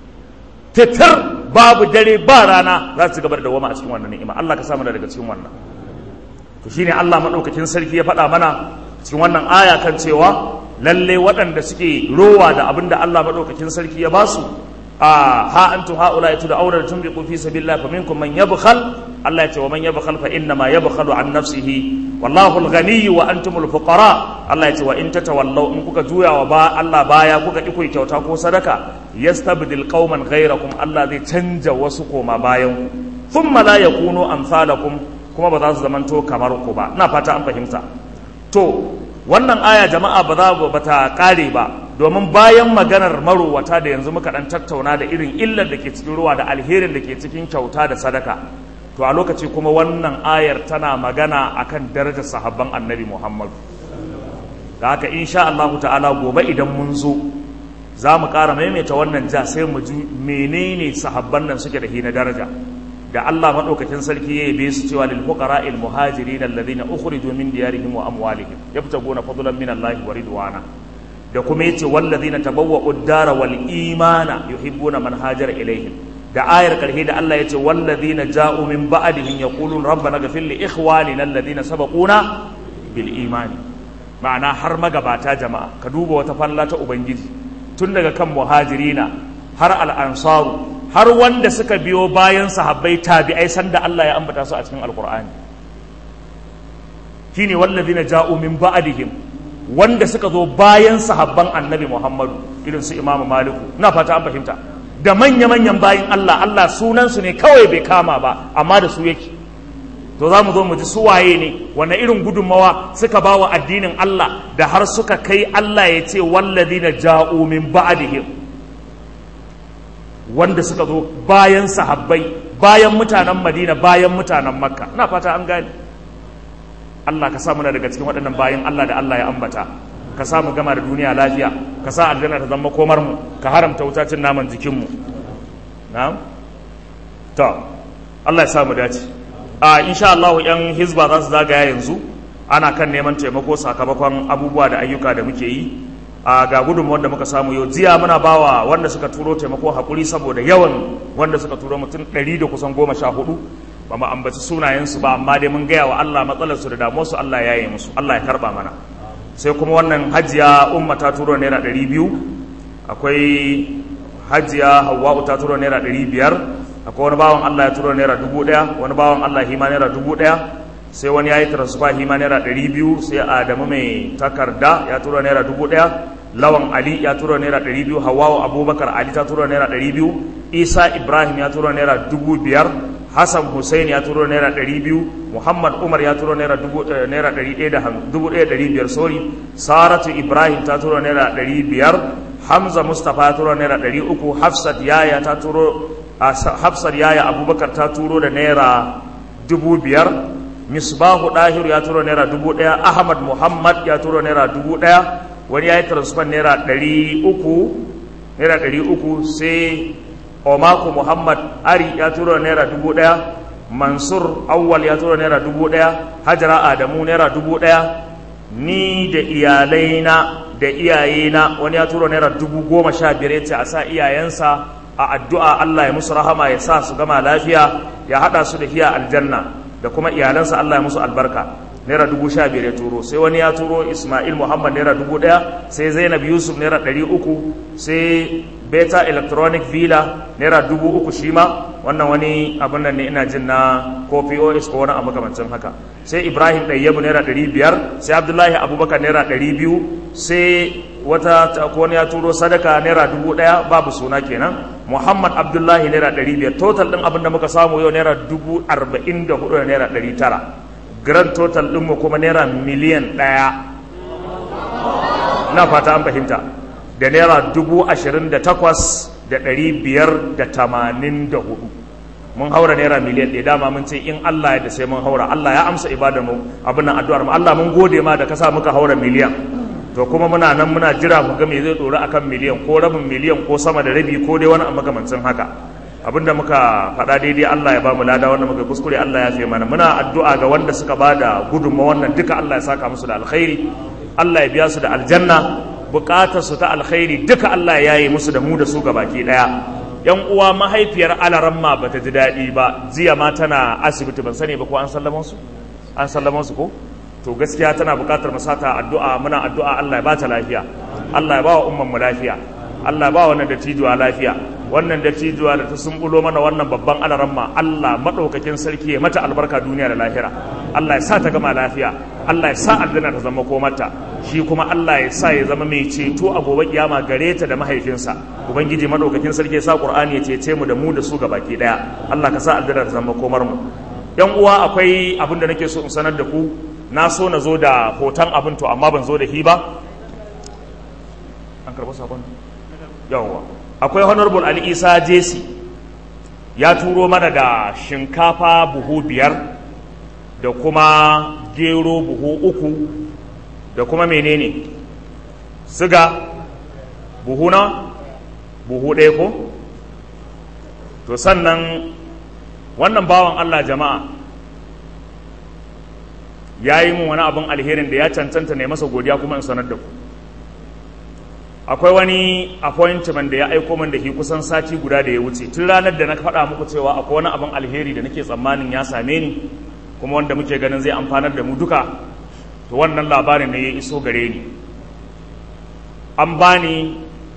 titar babu dare ba rana za su gaba da dawwama a cikin wannan ni'ima Allah ka samu daga cikin wannan to shine Allah madaukakin sarki ya faɗa mana cikin wannan aya kan cewa lalle waɗanda suke rowa da abin da Allah madaukakin sarki ya basu a ha antum haula tud'auna tunfiqu fi sabilillah faminkum man yabkhal Allah ya ce wa man yabkhal fa inna ma yabkhalu an nafsihi wallahu al-ghani wa antumul fuqara Allah ya ce wa in tatawallaw in kuka juya wa ba Allah baya kuka ki ku kyauta ko sadaka yastabdil qauman ghayrakum Allah zai canja wasu koma bayan thumma la yakunu amsalakum kuma ba za su zamanto kamar ku ba ina fata an fahimta to wannan aya jama'a ba za ba ta kare ba domin bayan maganar marowata da yanzu muka dan tattauna da irin illar da ke cikin ruwa da alherin da ke cikin kyauta da sadaka to a lokaci kuma wannan ayar tana magana akan darajar sahabban annabi muhammadu da haka insha Allah ta'ala gobe idan mun zo za mu ƙara maimaita wannan ja sai mu ji menene sahabban nan suke da hina daraja da Allah madaukakin sarki ya yabe su cewa lil fuqara al muhajirin alladhina ukhriju min diyarihim wa amwalihim yabtaguna fadlan min Allah wa ridwana da kuma yace wallazina tabawwa'u ad-dara wal imana yuhibbuna man hajara ilaihim da ayar karhe da Allah yace wallazina ja'u min ba'dihim yaqulun rabbana ghfir li ikhwanina alladhina sabaquna bil imani ma'ana har magabata jama'a ka duba wata falla ta ubangiji tun daga kan muhajirina har al-ansaru har wanda suka biyo bayan sahabbai tabi'ai sanda Allah ya ambata su a cikin alqur'ani shine wallazina ja'u min ba'dihim wanda suka zo bayan sahabban annabi Muhammadu irin su Imam Maliku ina fata an fahimta da manya-manyan bayan Allah Allah sunansu ne kawai bai kama ba amma da su yake to za mu zo mu ji su waye ne wanne irin gudunmawa suka ba wa addinin Allah da har suka kai Allah ya ce walladina ja'u min ba'dihim wanda suka zo bayan sahabbai bayan mutanen Madina bayan mutanen Makka ina fata an gane Allah ka sa muna daga cikin waɗannan bayan Allah da Allah ya ambata ka sa mu gama da duniya lafiya ka sa aljanna ta zama komar mu ka haramta wutacin naman jikin mu na'am to Allah ya sa mu dace a insha Allah yan hizba za su zagaya yanzu ana kan neman taimako sakamakon abubuwa da ayyuka da muke yi a ga gudunmuwar da muka samu yau jiya muna bawa wanda suka turo taimako hakuri saboda yawan wanda suka turo mutum ɗari da kusan goma sha hudu ba mu ambaci sunayensu ba amma dai mun gaya wa Allah matsalarsu da damuwarsu Allah ya yi musu Allah ya karba mana sai kuma wannan hajiya umma ta turo naira ɗari biyu akwai hajiya hawa'u ta turo naira ɗari biyar akwai wani bawan Allah ya turo naira dubu ɗaya wani bawan Allah hima naira dubu ɗaya sai wani ya yi transfer hima naira ɗari biyu sai adamu mai takarda ya turo naira dubu ɗaya lawan ali ya turo naira ɗari biyu hawa'u abubakar ali ta turo naira ɗari biyu isa ibrahim ya turo naira dubu biyar hassan hussein ya turo naira ɗari biyu muhammad umar ya turo naira naira ɗari ɗaya da dubu ɗaya ɗari biyar sorry saratu ibrahim ta turo naira ɗari biyar hamza mustapha ya turo naira ɗari uku hafsat yaya ta turo hafsat yaya abubakar ta turo da naira dubu biyar misbahu ɗahiru ya turo naira dubu ɗaya ahmad muhammad ya turo naira dubu ɗaya wani ya yi transfer naira ɗari uku naira ɗari uku sai omako muhammad ari ya turo naira dubu ɗaya mansur awwal ya turo naira dubu ɗaya hajara adamu naira dubu ɗaya ni da iyalaina da iyayena wani ya turo naira dubu goma sha biyar ya ce a sa iyayensa a addu'a Allah ya musu rahama ya sa su gama lafiya ya haɗa su da hiya aljanna da kuma iyalansa Allah ya musu albarka naira dubu sha biyar ya turo sai wani ya turo ismail muhammad naira dubu ɗaya sai zainab yusuf naira ɗari uku sai beta electronic villa naira dubu uku shi ma wannan wani abin nan ne ina jin na ko pos ko wani abu makamancin haka sai ibrahim ɗayyabu naira ɗari biyar sai abdullahi abubakar naira ɗari biyu sai wata ko wani ya turo sadaka naira dubu ɗaya babu suna kenan muhammad abdullahi naira ɗari biyar total ɗin abin da muka samu yau naira dubu arba'in da hudu da naira ɗari tara grand total ɗinmu kuma naira miliyan ɗaya na fata an fahimta da naira dubu ashirin da takwas da ɗari biyar da tamanin da hudu mun haura naira miliyan ɗaya dama mun ce in Allah ya da sai mun haura Allah ya amsa ibadar mu abin nan addu'ar mu Allah mun gode ma da ka sa muka haura miliyan to kuma muna nan muna jira mu ga me zai dora akan miliyan ko rabin miliyan ko sama da rabi ko dai wani makamancin haka abinda muka faɗa daidai Allah ya ba mu lada wanda muka kuskure Allah ya fi mana muna addu'a ga wanda suka ba da gudunma wannan duka Allah ya saka musu da alkhairi Allah ya biya su da aljanna bukatar su ta alkhairi duka Allah ya yi musu da mu da su baki daya yan uwa mahaifiyar alaramma bata ji daɗi ba jiya ma tana asibiti ban sani ba ko an sallama su an sallama su ko to gaskiya tana bukatar mu sata addu'a muna addu'a Allah ya bata lafiya Allah ya ba wa umman mu lafiya Allah ya ba wannan dattijuwa lafiya wannan dattijuwa da ta sumbulo mana wannan babban alaramma Allah madaukakin sarki ya mata albarka duniya da lahira Allah ya sa ta gama lafiya Allah ya sa aljanna ta zama komarta shi kuma Allah ya sa ya zama mai ceto a gobe kiyama gare ta da mahaifinsa ubangiji madaukakin sarki ya sa qur'ani ya cece mu da mu da su gabaki daya Allah ka sa aljanna ta zama komar mu yan uwa akwai abin da nake so in sanar da ku na so na zo da hoton abin to amma ban zo da shi ba an karɓi sabon yawwa akwai honorable ali isa jesi ya turo mana da shinkafa buhu biyar da kuma gero buhu uku da kuma menene siga buhu na buhu ɗaya ko to sannan wannan bawan allah jama'a ya yi mun wani abin alherin da ya cancanta ne masa godiya kuma in sanar da ku akwai wani appointment da ya aiko min da shi kusan sati guda da ya wuce tun ranar da na faɗa muku cewa akwai wani abin alheri da nake tsammanin ya same ni kuma wanda muke ganin zai amfanar da mu duka to wannan labarin ne ya iso gare ni an bani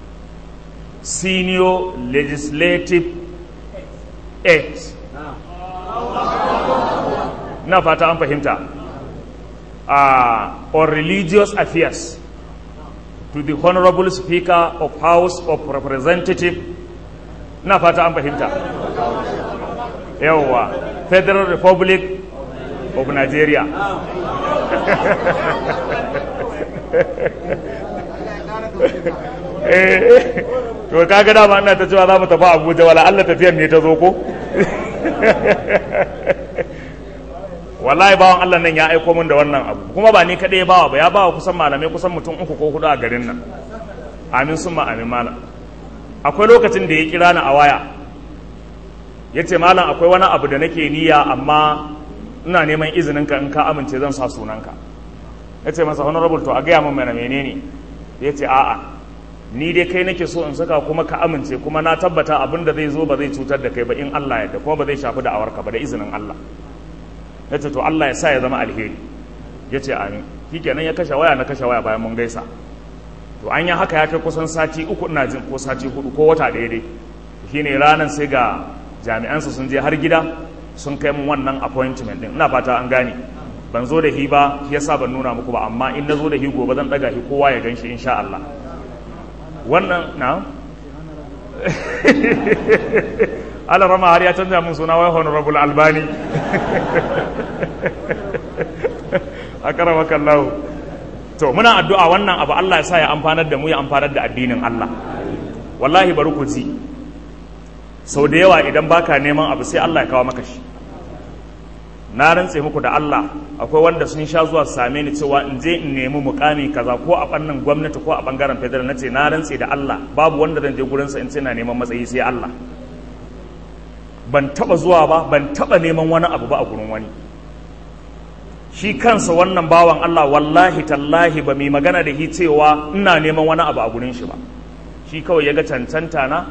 senior legislative aid na fata an fahimta uh, on religious affairs to the honorable speaker of house of representative na fata an fahimta yawwa federal republic of nigeria to kaga dama ina ta cewa za mu tafi abuja wala allah tafiyar ne ta zo ko wallahi bawan Allah nan ya aiko min da wannan abu kuma ba ni kaɗai ya bawa ba ya bawa kusan malamai kusan mutum uku ko hudu a garin nan amin summa amin malam akwai lokacin da ya kira ni a waya ya ce malam akwai wani abu da nake niyya amma ina neman izinin ka in ka amince zan sa sunanka ya ce masa honorable to a gaya min mana menene ya ce a'a ni dai kai nake so in saka kuma ka amince kuma na tabbata abin da zai zo ba zai cutar da kai ba in Allah ya da kuma ba zai shafi da awarka ba da izinin Allah ya ce to Allah ya sa ya zama alheri ya ce amin shi kenan ya kashe waya na kashe waya bayan mun gaisa to an yi haka ya kai kusan sati uku ina jin ko sati hudu ko wata ɗaya dai shi ne ranar sai ga jami'ansu sun je har gida sun kai mun wannan appointment din ina fata an gane ban zo da hi ba shi yasa ban nuna muku ba amma in na zo da hi gobe zan daga hi kowa ya gan shi insha Allah wannan na Allah rama har ya canza mun suna wai honorable albani a karama kallahu to muna addu'a wannan abu Allah ya sa ya amfanar da mu ya amfanar da addinin Allah wallahi bari ku ji sau da yawa idan baka neman abu sai Allah ya kawo maka shi na rantse muku da Allah akwai wanda sun sha zuwa su same ni cewa in je in nemi mukami kaza ko a fannin gwamnati ko a bangaren federal nace na rantse da Allah babu wanda zan je gurin sa in ce na neman matsayi sai Allah ban taba zuwa ba ban taba neman wani abu ba a gurin wani shi kansa wannan bawan Allah wallahi tallahi ba mai magana da shi cewa ina neman wani abu a gurin shi ba shi kawai ya ga cancanta na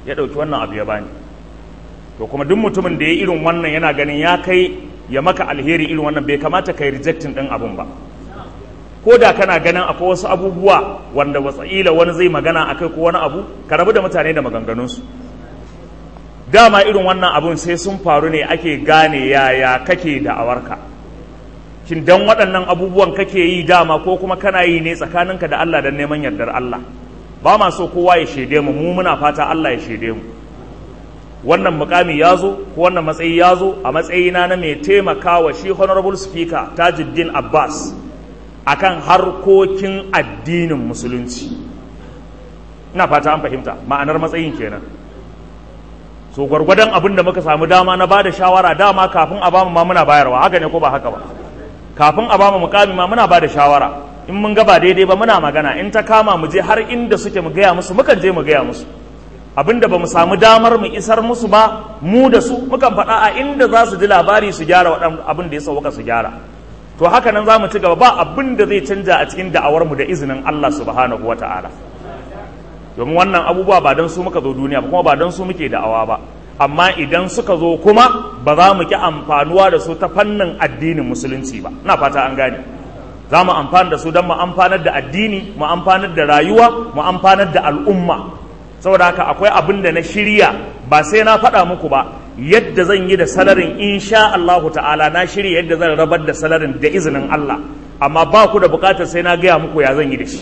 ya ɗauki wannan abu ya bani to kuma duk mutumin da ya irin wannan yana ganin ya kai ya maka alheri irin wannan bai kamata kai rejectin ɗin abun ba ko da kana ganin akwai wasu abubuwa wanda watsa'ila wani zai magana a kai ko wani abu ka rabu da mutane da maganganunsu dama irin wannan abun sai sun faru ne ake gane yaya kake da awarka shin dan waɗannan abubuwan kake yi dama ko kuma kana yi ne tsakaninka da Allah don neman yardar Allah ba ma so kowa ya shaide mu mu muna fata Allah ya shaide mu wannan mukami ya zo ko wannan matsayi ya zo a matsayina na mai taimakawa shi honorable speaker tajuddin abbas akan harkokin addinin musulunci ina fata an fahimta ma'anar matsayin kenan so gwargwadon abin da muka samu dama na bada shawara dama kafin a bamu ma muna bayarwa haka ne ko ba haka ba kafin a bamu mukami ma muna bada shawara in mun ga ba daidai ba muna magana in ta kama mu je har inda suke mu gaya musu mukan je mu gaya musu abinda ba mu samu damar mu isar musu ba mu da su mukan faɗa a inda za su ji labari su gyara waɗan abin da ya sauka su gyara to haka nan za mu ci gaba ba abin da zai canja a cikin da'awar mu da izinin Allah subhanahu wa ta'ala domin wannan abubuwa ba don su muka zo duniya ba kuma ba don su muke da'awa ba amma idan suka zo kuma ba za mu ki amfanuwa da su ta fannin addinin musulunci ba ina fata an gane za mu amfana da su don mu amfanar da addini mu amfanar da rayuwa mu amfanar da al'umma saboda haka akwai abin da na shirya ba sai na faɗa muku ba yadda zan yi da salarin insha Allah ta'ala na shirya yadda zan rabar da salarin da izinin Allah amma ba ku da bukatar sai na gaya muku ya zan yi da shi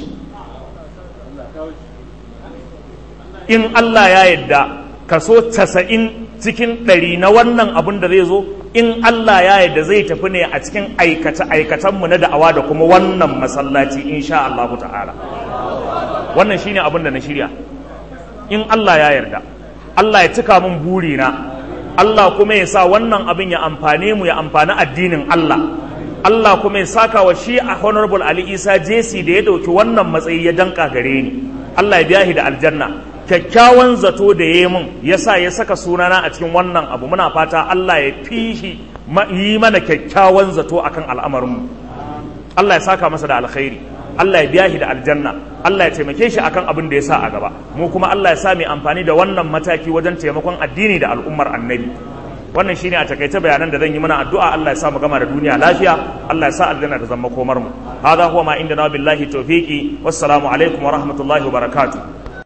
in Allah ya yadda kaso casa'in cikin ɗari na wannan abin da zai zo in Allah ya yadda zai tafi ne a cikin aikace-aikacenmu na da'awa da kuma wannan masallaci insha Allah ta'ala wannan shine abin da na shirya in Allah ya yarda Allah ya cika min burina Allah kuma ya sa wannan abin ya amfane mu ya amfani addinin Allah Allah kuma ya saka wa shi a honorable Ali Isa JC da ya dauki wannan matsayi ya danka gare ni Allah ya biya shi da aljanna kyakkyawan zato da ya mun ya sa ya saka sunana a cikin wannan abu muna fata Allah ya fi shi yi mana kyakkyawan zato akan al'amarinmu Allah ya saka masa da alkhairi Allah ya biya shi da aljanna Allah ya taimake shi akan abin da ya sa a gaba mu kuma Allah ya sa mai amfani da wannan mataki wajen taimakon addini da al'ummar annabi wannan shine a takaice bayanan da zan yi mana addu'a Allah ya sa mu gama da duniya lafiya Allah ya sa aljanna da zama komar mu hadha huwa ma indana billahi tawfiqi wassalamu alaikum wa rahmatullahi wa barakatuh